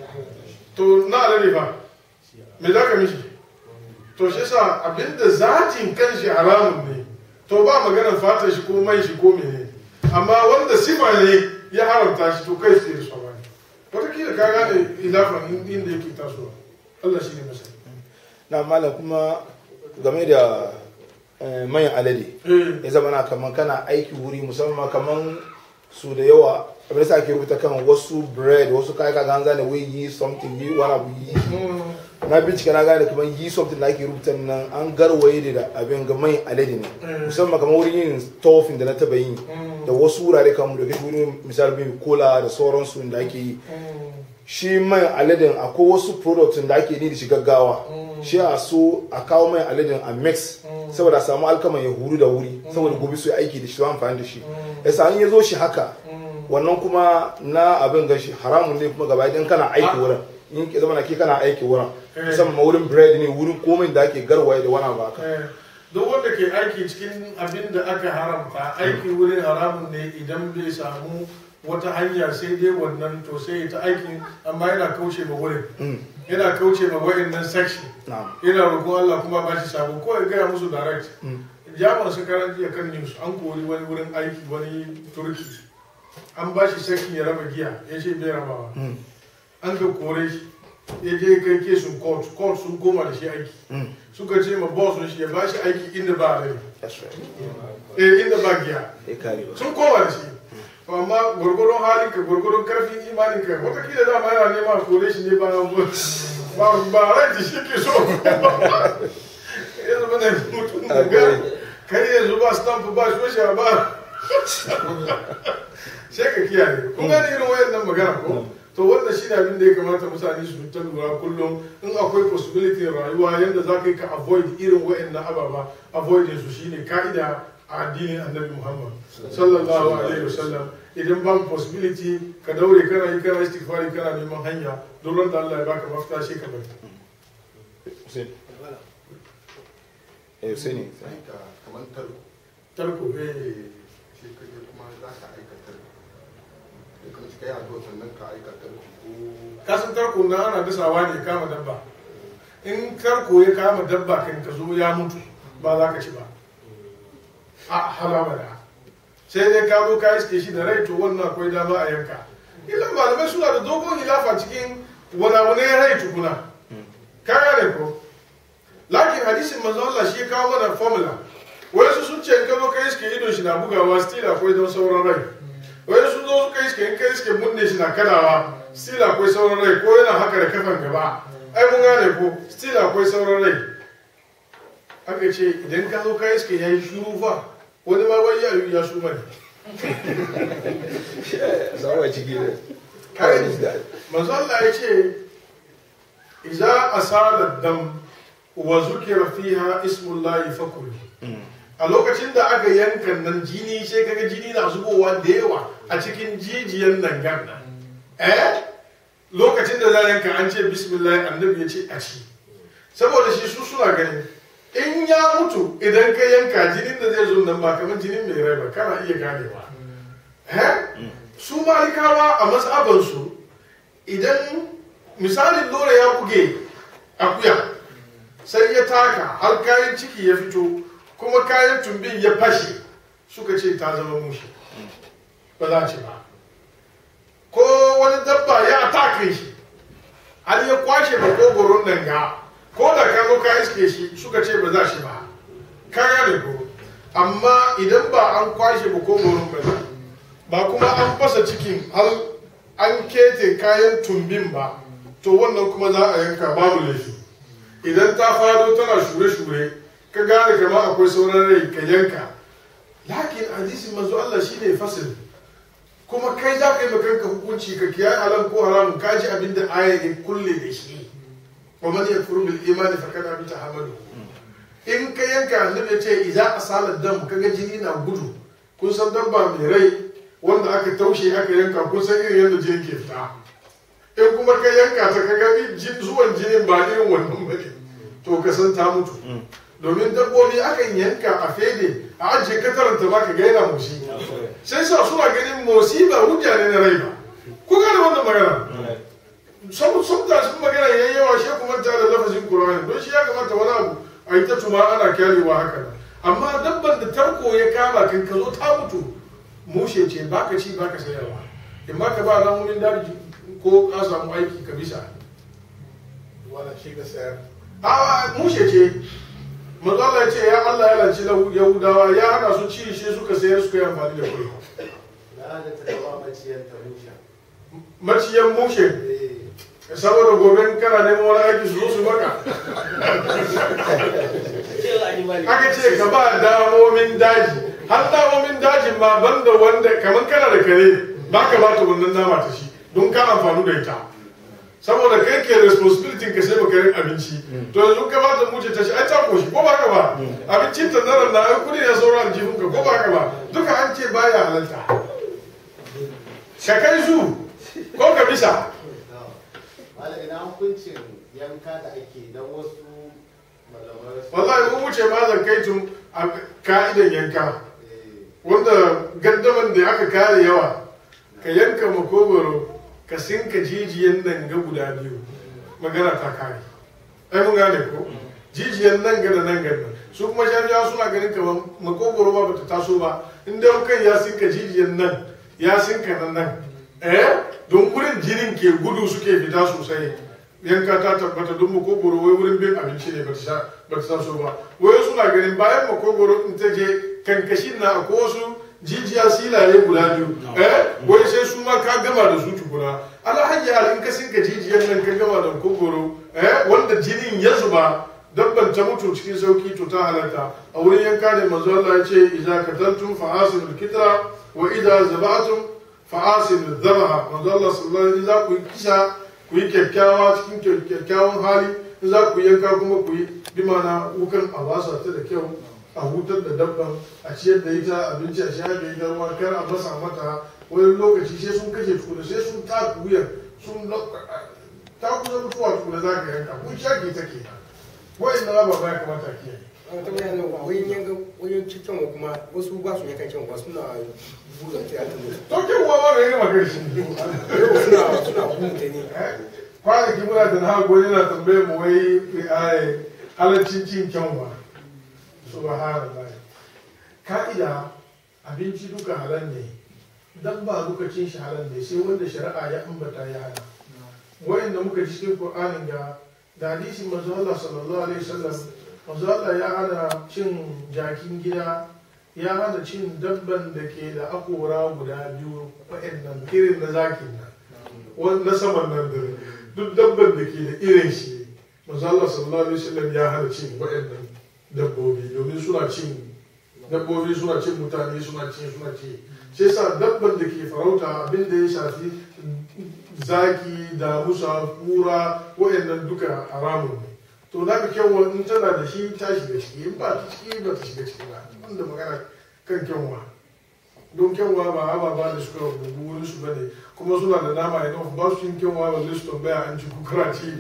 to na alade fa me za ka mishi to shi sa abin da zatin kanshi haramun ne to ba maganar fata shi ko mai shi ko mene amma wanda sifa ne ya haramta shi to kai sai da sauran wataƙila ka gane ilafan inda yake tasowa Allah shi ne masani na malam kuma game da eh, mayan alade eh ya zama na kaman kana aiki wuri musamman kaman su da yawa abin da sa ake rubuta kan wasu bread wasu kayan kaga an gane wai yi something yi wani abu yi mm, na bincika na gane kaman yi something da ake rubuta nan an garwaye ne da abin ga mai alade ne Mm. musamman kamar wurin yin tofin da na taba yi mm, da wasu wurare kamar da kashi wurin misali bin kola da sauransu da ake yi mm, shi mai aladen akwai wasu products da ake ni da shi gaggawa shi a so a kawo mai aladen a mix saboda a samu alkaman ya huru da wuri saboda gobe su yi aiki da shi su amfani da shi yasa an ya zo shi haka wannan kuma na abin gashi haramun ne kuma gaba idan kana aiki wurin in ke zama na ke kana aiki wurin musamman ma wurin bread ne wurin komai da ake garwaye da wani abu haka eh. duk wanda ke aiki cikin abin da aka haramta aiki wurin haramun ne idan bai samu wata hanya sai dai wannan to sai ta aikin amma yana kauce ma wurin yana kauce ma wa'annan section na'am yana roƙon Allah kuma ba shi sabo ko ya gaya musu direct jama'a su karan jiya kan news an kori wani wurin aiki wani turki an ba shi section ya raba giya ya ce bai rabawa an ga kore shi ya je kai kesun court court sun koma da shi aiki suka ce ma boss shi ya ba shi aiki inda ba rai that's right eh inda ba giya ya kare ba sun koma da shi To amma gwargwaron halin ka gwargwaron karfin imanin ka watakila dama yana nema a kore shi ne ba ba ba rai shi ke so ya zama da mutum da ga kai yanzu ba stamp ba shosha ba sai ka kiyaye kun gane irin wayannan magana ko to wannan shi ne abin da ya kamata mutane su ta lura kullum in akwai possibility rayuwa yadda za ka yi ka avoid irin wayannan ababa avoiding su shine ka'ida a addinin annabi muhammad sallallahu alaihi wasallam idan babu possibility ka daure kana yi kana istighfari kana neman hanya don ran da Allah ya baka mafita shi ka bari Hussein eh Hussein ne aika kamar tarko tarko eh eh shi kaje kuma za ka aika tarko da kuma shi kai addu'a sannan ka aika tarko ko kasan tarko na ana dasawa ne kama dabba in tarko ya kama dabba kan ka zo ya mutu ba za ka ci ba a halama da sai dai ka zo ka iske shi da rai to wannan akwai dama a yanka ilan malamai suna da dogon hilafa cikin wani ya rai tukuna ka gane ko lakin hadisin manzo Allah shi ya kawo mana formula wai su sun ce in ka zo ka iske idon shi na bugawa still akwai don sauran rai wai sun zo suka iske in ka iske munne shi na kadawa still akwai sauran rai ko yana haka da kafan gaba ai mun gane ko still akwai sauran rai aka ce idan ka zo ka iske ya yi shuru fa wani ma wani ya ya su mani Zawa ciki ne. kai manzo Allah ya ce idza asala dam wa zukira fiha ismullahi fakul a lokacin da aka yanka nan jini sai kaga jini na zubowa da yawa a cikin jijiyan nan ganna eh lokacin da za yanka an ce bismillah annabi ya ce a ci saboda shi su suna gani in ya mutu idan ka yanka jinin da zai zo nan ba kamar jinin mai rai ba kana iya ganewa eh su malikawa a matsabansu idan misalin lura ya buge akuya sai ya taka har kayan ciki ya fito kuma kayan tumbin ya fashe suka ce ta zama mushi ba za ce ba ko wani dabba ya atake shi har ya kwashe makogoron nan ga ko da ka zo ka iske shi suka ce ba za shi ba ka gane ko amma idan ba an kwashe makogoron ba ne ba kuma an fasa cikin har an kete kayan tumbin ba to wannan kuma za a yanka babu laifi idan ta fado tana shure-shure ka gane kama akwai sauran rai ka yanka lakin hadisi manzo Allah shine fasil kuma kai za ka yi makanka hukunci ka kiyaye halal ko haramun ka ji abin da aya ya kulle da shi wa man yakfuru bil imani fa kana bi tahammadu in ka yanka annabi ya ce idza asala dam kaga jini na gudu kun san dabba mai rai wanda aka taushe aka yanka kun san irin yadda jini ke fita in kuma ka yanka ta kaga jin zuwan jinin ba irin wannan bane to ka san ta mutu domin dabbobi akan yanka a fede a ajiye kataranta ba ka gaina mushi sai sa suna ganin motsi ba hujja ne na rai ba ku gane wannan magana sun sun da sun magana yayi yawa shi kuma ta da lafazin qur'ani don shi ya kamata wani abu a yi ta tuma ana kyarewa haka nan amma dabban da tarko ya kama kan ka zo ta mutu mushe ce baka ci baka sayarwa in ma ka ba ramunin daji ko ka samu aiki ka bisa wala shi ga sayar a mushe ce manzo Allah ya ce ya Allah ya lanci Yahudawa ya hana su ci shi suka sayar suka yi amfani da kuɗi na da ta kawo maciyar ta musha maciyan mushe eh saboda gobe in kana neman wani aiki su zo su maka aka ce ka ba damomin daji har damomin dajin ma banda wanda kamar kana da kare ba ka bata wannan nama ta shi don ka amfani da ita saboda kai ke responsibility ka sai makarin abinci to yanzu ka bata muce ta shi ai ta koshi ko ba ka ba abincin ta zarar na ai kudi ne sauran aljihun ka ko ba ka ba duka an ce baya halalta ka kai zu ko ka bisa wala ina hukuncin yanka da ake dan wasu malamai su wallahi mun wuce ma zan kai tun a ka'idan yanka eh wanda gaddaman da aka kare yawa ka yanka makogoro ka sinka jijiyan nan ga guda biyu magana ta kare ai mun gane ko jijiyan nan ga da nan ga nan su kuma shafiya suna ganin kamar makogoro ma bata taso ba in dai kan ya sinka jijiyan nan ya sinka nan nan eh don wurin jinin ke gudu suke fita sosai yanka ta tabbata don makogoro wai wurin bin abinci ne bata sha- bata taso ba wai suna ganin bayan makogoro in ta je kankashin na akwai wasu jijiya silaye guda biyu eh wai sai su ma ka gama da su tukuna alhaji hal in ka sinka jijiyar nan ka gama da makogoro eh wanda jinin ya zuba dabban ta mutu cikin sauki to ta halarta a wurin yanka ne manzo Allah ya ce idza kataltum fa asilul kitra wa idza zabatum fa asilul dhabaha manzo Allah sallallahu alaihi wasallam za ku yi kisa ku yi kyakkyawa cikin kyakkyawan hali in za ku yanka kuma ku yi bi mana wukan a basa ta da kyau a hutar da dabban a ciyar da ita abinci a shayar da ita ruwa kar a masa mata wani lokaci sai sun kashe tukuna sai sun ta wuyan sun ta kusa mutuwa tukuna za ka yanka kun shaki take wa'in na ba ya kamata kiyaye ta bayan wajen yanka wajen cikin wa kuma wasu ba su yankan kyan suna buga ta yata mutu to kin uwa ba ga yana magana shi yau suna suna buga ne kwanaki muna da na gwani na tambayar mu wai ai halaccin cin kyanwa subhanallah ka'ida abinci duka halal ne dan ba duka cin shi halal ne sai wanda shari'a ya ambata ya hana wayanda muka ji cikin qur'anin ga da hadisin manzo Allah sallallahu alaihi wasallam manzo Allah ya hana cin jakin gida ya hana cin dabban da ke da akora guda biyu wayannan irin na zakin nan wani na saman nan da duk dabban da ke da irin shi manzo Allah sallallahu alaihi wasallam ya hana cin wayannan dabbobi domin suna cin dabbobi suna cin mutane suna cin suna ci shi yasa dabban da ke farauta abin da ya shafi zaki da musa kura wayannan duka haramun ne to na ka kyanwa in tana da shi ta shiga ciki in ba ta ciki ba ta shiga ciki ba wanda magana kan kyanwa don kyanwa ba haba ba da suka rubu wurin su bane kuma suna da nama ya ba su yin kyanwa ba zai su tambaya an ci kukura ci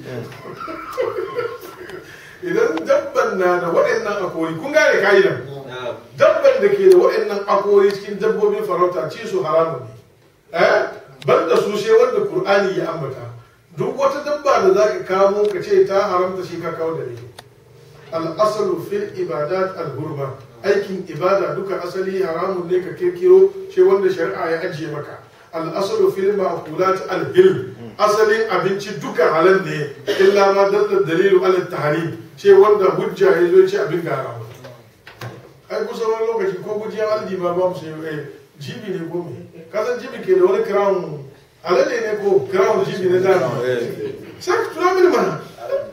idan dabban na da waɗannan akori kun gane ka'idan dabban da ke da waɗannan akori cikin dabbobin farauta ci su haramun ne eh ban da su sai wanda qur'ani ya ambata duk wata dabba da za ka kamo ka ce ta haramta shi ka kawo da ne al-asalu fil ibadat al-hurma aikin ibada duka asali haramun ne ka kirkiro sai wanda shari'a ya ajiye maka al-asalu fil ma'qulat al-hilm asalin abinci duka halal ne illa ma dalla dalilu ala tahrim ce wanda hujja ya zo ce abin gara ai kusa wani lokaci ko gujiya aldi ba ba mu sai eh jibi ne ko me kasan jibi ke da wani crown alade ne ko crown jibi ne da sai ka tura mini mana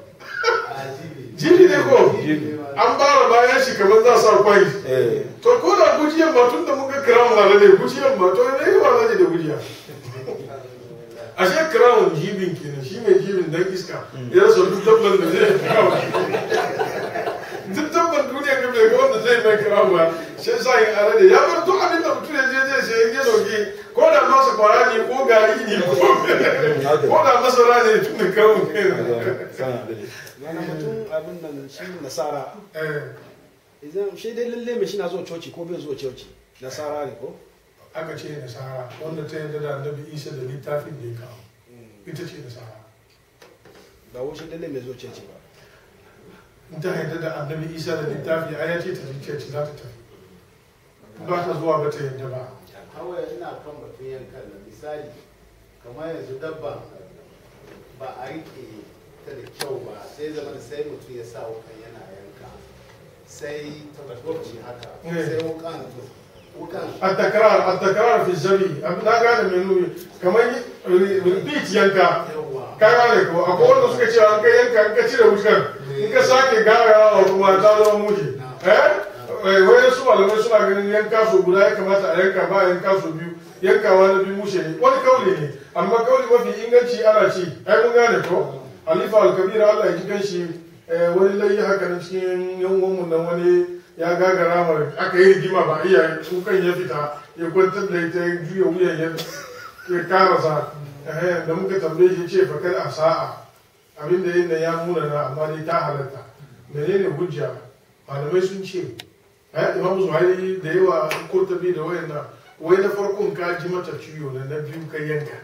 jibi ne ko an bara bayan shi kamar za sa kwai to ko da gujiyan ba tun da mun ga crown alade gujiyan ba to ne yi wa da gujiya ashe crown jibin kenan shi mai jibin dan iska ya rasa duk dabban da zai crown duk dabban duniya ka bai ga wanda zai mai crown ba shi sa yin alade ya bar duk abin da mutum ya je zai sai ya dauki ko da masa kwara ne ko gari ne ko ko da masara ne tun da crown yana mutum abin nan shi nasara eh idan shi dai lalle mai shi na zuwa coci ko bai zuwa coci nasara ne ko aka ce nasara wanda ta yarda da annabi isa da littafin da ya kawo ita ce nasara ba wai shi lalle mai zuwa coci ba in ta yarda da annabi isa da littafi a ya ce ta zuciya ce za ta tafi ba ta zuwa ba ta yarda ba kawai ina kan batun yankan na misali kamar yanzu dabba ba a rike ta da kyau ba sai zama da sai mutum ya sa wukan yana yanka sai ta gwabci haka sai wukan wukan التكرار التكرار في الزبي na gane mai nuni kamar repeat yanka yawa ka gane ko akwai wanda suka ce an ka yanka an ka cire wutar in ka sake garawa kuma ta zama muji eh wai su malamai suna ganin yanka so guda ya kamata a yanka ba yanka so biyu yankawa na biyu mushe ne wani kauli ne amma kauli mafi inganci ana ci ai mun gane ko halifa alkabira Allah ya ji ganshi wani layi haka na cikin yan uwanmu nan wani ya gagara mara aka yi rigima ba iya kukan ya fita ya kwantar da ita ya juya wuyan ya ya karasa eh, da muka tambaye shi ce fakar a sa'a abin da yin ya muna na amma dai ta halatta menene hujja malamai sun ce eh imam zuhairi da yawa kurtabi da wayan na wai na farkon ka ji mata ciwo na na biyu ka yanka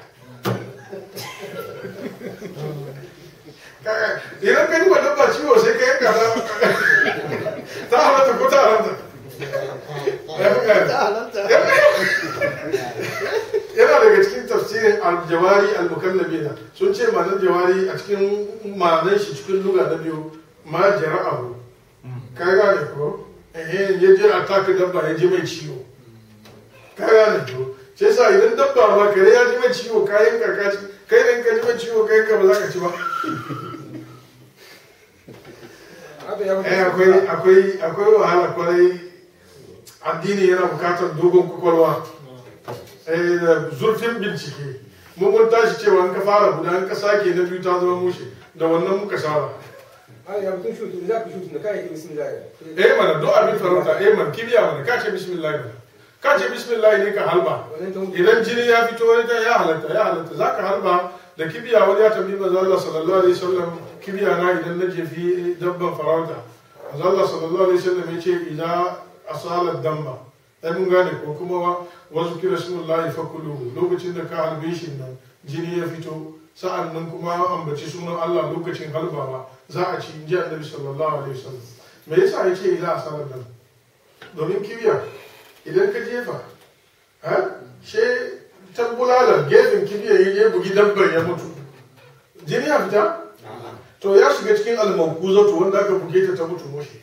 Kaga, idan ka ji wa dabba ciwo sai ka yanka ta ta halatta ko ta halatta yana daga cikin tafsirin aljawari almukallabina sun ce ma'anar jawari a cikin ma'anar shi cikin luga na biyu ma jara'ahu ka gane ko eh ya je a taka dabba ya ji mai ciwo ka gane ko sai sa idan dabba ba kare ya ji mai ciwo ka yanka ka ci kai ne ka ji mai ciwo kai ka ba za ka ci ba abin ya eh akwai akwai akwai wahala kwarai addini yana bukatar dogon kwakwalwa eh da zurfin bincike mun mun tashi cewa in ka fara guda in ka sake na biyu ta zama mushe da wannan muka saba ya mutum shutu za ku shutu na kayan bismillah eh mana do abin farauta eh man kibiya mana ka ce bismillah mana ka ce bismillah ne ka halba idan jini ya fito wani ta ya halatta ya halatta zaka halba da kibiya wani ya tambayi manzo Allah sallallahu alaihi wasallam kibiya na idan na jefi dabban farauta manzo Allah sallallahu alaihi wasallam ya ce idan asalat damba ai mun gane ko kuma wasu kira sunullahi fakulu lokacin da ka halbe shi nan jini ya fito sa'an nan kuma ambaci sunan Allah lokacin halbawa za a ci inji annabi sallallahu alaihi wasallam me yasa ya ce idan asalat damba domin kibiya idan ka jefa ha she ta bulalar gefen kibiya ya bugi dabbar ya mutu jini ya fita to ya shiga cikin almankuzatu wanda aka buge ta ta mutu moshi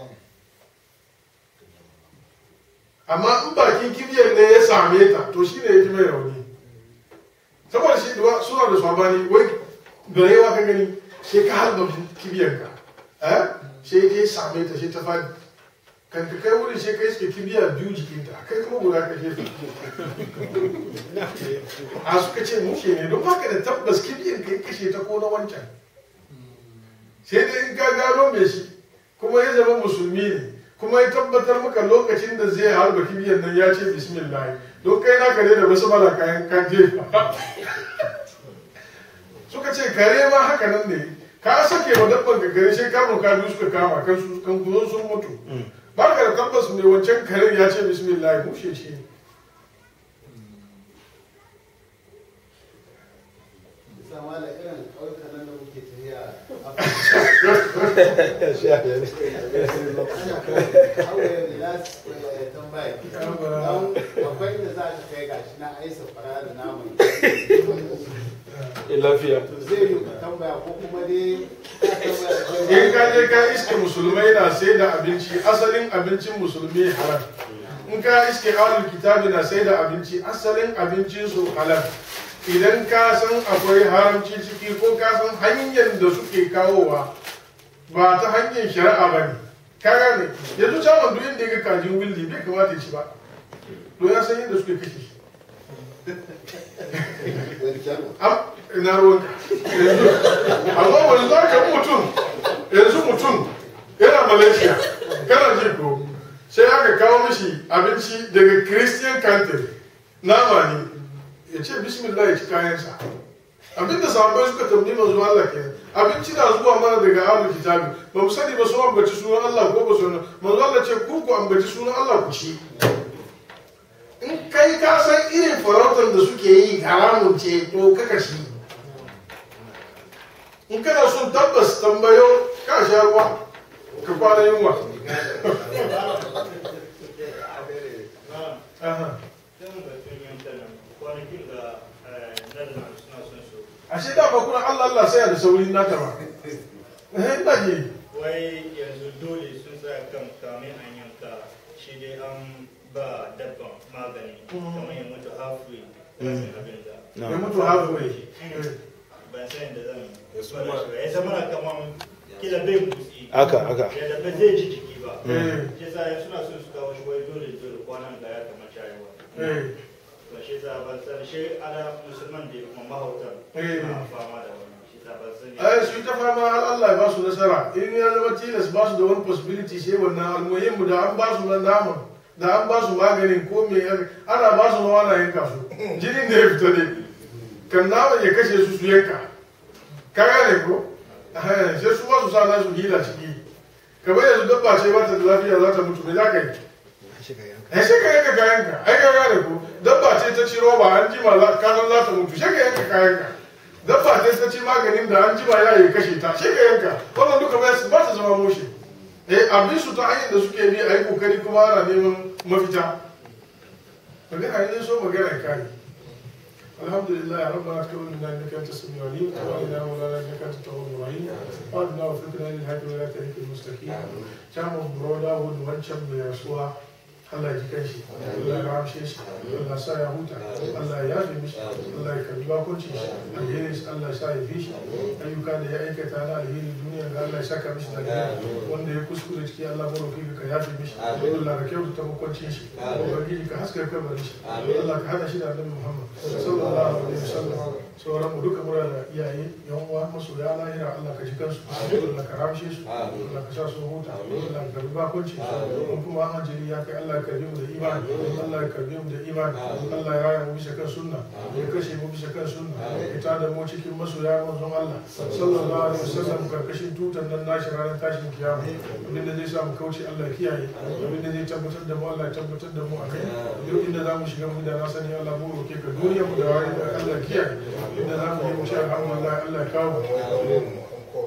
amma in bakin kibiyar ne ya same ta to shi ne ya ji mai rauni saboda shi duwa suna da sabani wai garewa ka gani sai ka harba kibiyar ka eh sai ke same ta sai ta fadi kan ka kai wurin sai kai suke kibiya biyu jikinta kai kuma guda ka shefa a suka ce mushe ne don baka da tabbas kibiyan kai kashe ta ko na wancan sai dai in ka gano mai shi kuma ya zama musulmi ne kuma ya tabbatar maka lokacin da zai harba kibiyan nan ya ce bismillah don kai naka ne da wasu mala kayan kan jefa suka ce kare ma haka nan ne ka sake wa dabban ka kare sai kamun ka biyu suka kama kan su kan kuzon sun mutu ba ka da tabbas mai wancan karen ya ce bismillah mushe shi sama da irin ƙauyukan nan da muke tafiya a hauye da last tambaya don akwai inda za ka kai gashi na aisa fara da naman lafiya to zai yi ka tambaya ko kuma dai ka tambaya in ka je ka iske musulmai na sai da abinci asalin abincin musulmi halal in ka iske ahlul kitabi na sai da abinci asalin abincin su halal idan ka san akwai haramci ciki ko ka san hanyar da suke kawowa ba ta hanyar shari'a ba ne ka gane yanzu caman duk inda ya ga kajin willi bai kamata ya ci ba to ya san yadda suke kashe shi am ina ruwanka yanzu amma wani za ka mutum yanzu mutum yana malaysia kana ji ko sai aka kawo mishi abinci daga christian country nama ne ya ce bismillah ya ci kayansa abinda sahabbai suka tambayi manzo Allah ke abinci na zuwa mana daga ahlul kitabi ba mu sani ba su ambaci sunan Allah ko ba su manzo Allah ce ku ku ambaci sunan Allah ku ci in kai ka san irin farautar da suke yi haramun ce to kaka shi in kana son tabbas tambayo ka sha ruwa ka kwana yunwa Aha. ashe da ba kuna Allah Allah sai da saurin naka ba eh ina ji wai yanzu dole sun tsaya kan kamin an yanka shi dai an ba dabban magani kamar ya mutu halfway rashin abin da ya mutu halfway ban san yadda zan bada shi ba ya zama na kamar kila bai motsi haka haka yadda ba zai ji jiki ba eh shi sa suna son su kawo shi wai dole dole kwanan da ya kamar shayarwa eh to shi sa ban san shi ana musulman da kuma mahautan Eh. na fama da wannan shi sa ban san ai su yi ta fama har Allah ya ba su nasara in ya zama tilas ba su da wani possibility sai wannan almuhim mu da an ba su na naman da an ba su maganin ko me ya- ana ba su ma ana yanka su jinin da ya fita ne kan naman ya kashe su su yanka ka gane ko Eh, sai su ba su sa nasu hila ciki kamar yanzu dabba ce ba ta da lafiya za ta mutu me za ka yi ai sai ka yanka kayanka ai ka gane ko dabba ce ta ci roba an jima za ka san za ta mutu sai ka yanka kayanka dabba ce ta ci maganin da an jima ya yi kashe ta sai ka yanka wannan duka ba su- ba ta zama mushe eh abin su ta hanyar da suke bi a yi kokari kuma ana neman mafita magana ne so magana kai alhamdulillah rabbana taqabbal minna innaka antas samiul alim wa inna mawlana innaka antat tawwabur rahim wa inna wa fikna lil hadi wa la tariqil mustaqim chairman broda wood wancan mai rasuwa Allah ya ji kanshi Allah ya ramshe shi Allah sa ya huta Allah ya yafe mishi Allah ya karbi bakunci shi alheri shi Allah ya sa ya fi shi ayyuka da ya aikata na alheri duniya ga Allah ya saka mishi da alheri wanda ya kuskure ciki Allah mu roki ka yafe mishi Allah ka kyautata makwancin shi ubangiji ka haska kabarin shi Allah ka hada shi da Annabi Muhammad sallallahu alaihi wasallam sauran mu duka mura da iyaye yan uwa masoya lahira Allah ka ji kansu Allah ka ramshe su Allah ka sa su huta Allah ka karbi bakunci mun kuma ajali ya kai Allah ya karbi mu da imani Allah ya karbi mu da imani Allah ya raya mu bisa kan sunna ya kashe mu bisa kan sunna ya tada mu cikin masoya manzon Allah sallallahu alaihi wasallam karkashin tutar nan nashi ranar tashin kiyama abin da zai sa mu kauce Allah ya kiyaye abin da zai tabbatar da mu Allah ya tabbatar da mu a kai duk inda za mu shiga mu da na sani Allah mu roke ka duniya mu da wani da Allah ya kiyaye inda za mu yi mu sha alhamdulillah Allah ya kawo mu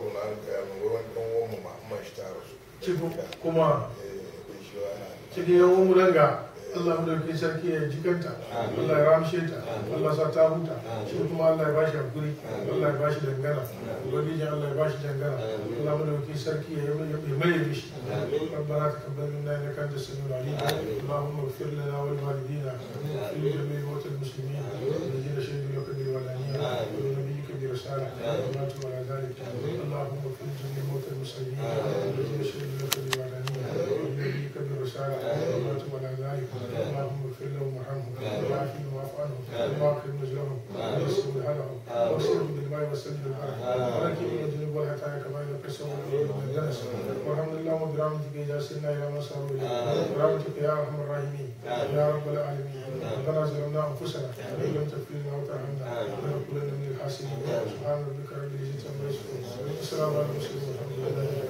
cikin kuma cikin yawon mu danga Allah mu dauke sarki ya jikanta Allah ya ramshe ta Allah sa ta huta shi kuma Allah ya bashi hakuri Allah ya bashi dangana ubangijin Allah ya bashi dangana Allah mu dauke sarki ya yi mai mishi ربنا تقبل منا انك انت السميع العليم اللهم اغفر لنا ولوالدينا ولكل جميع موتى المسلمين الذين شهدوا لك بالولانيه ولنبيك برساله وماتوا على ذلك اللهم اغفر لجميع موتى المسلمين وسيله بالماء والسد بالبركه ولكن من الذنوب والخطايا كما ينقى السماء والارض من الدنس والحمد لله وبرحمتك يا سيدنا الى ما صاروا اليه برحمتك يا ارحم الراحمين يا رب العالمين ربنا ظلمنا انفسنا وان لم تغفر لنا وترحمنا لنكونن من الخاسرين سبحان ربك رب العزه عما يصفون وسلام على المرسلين والحمد لله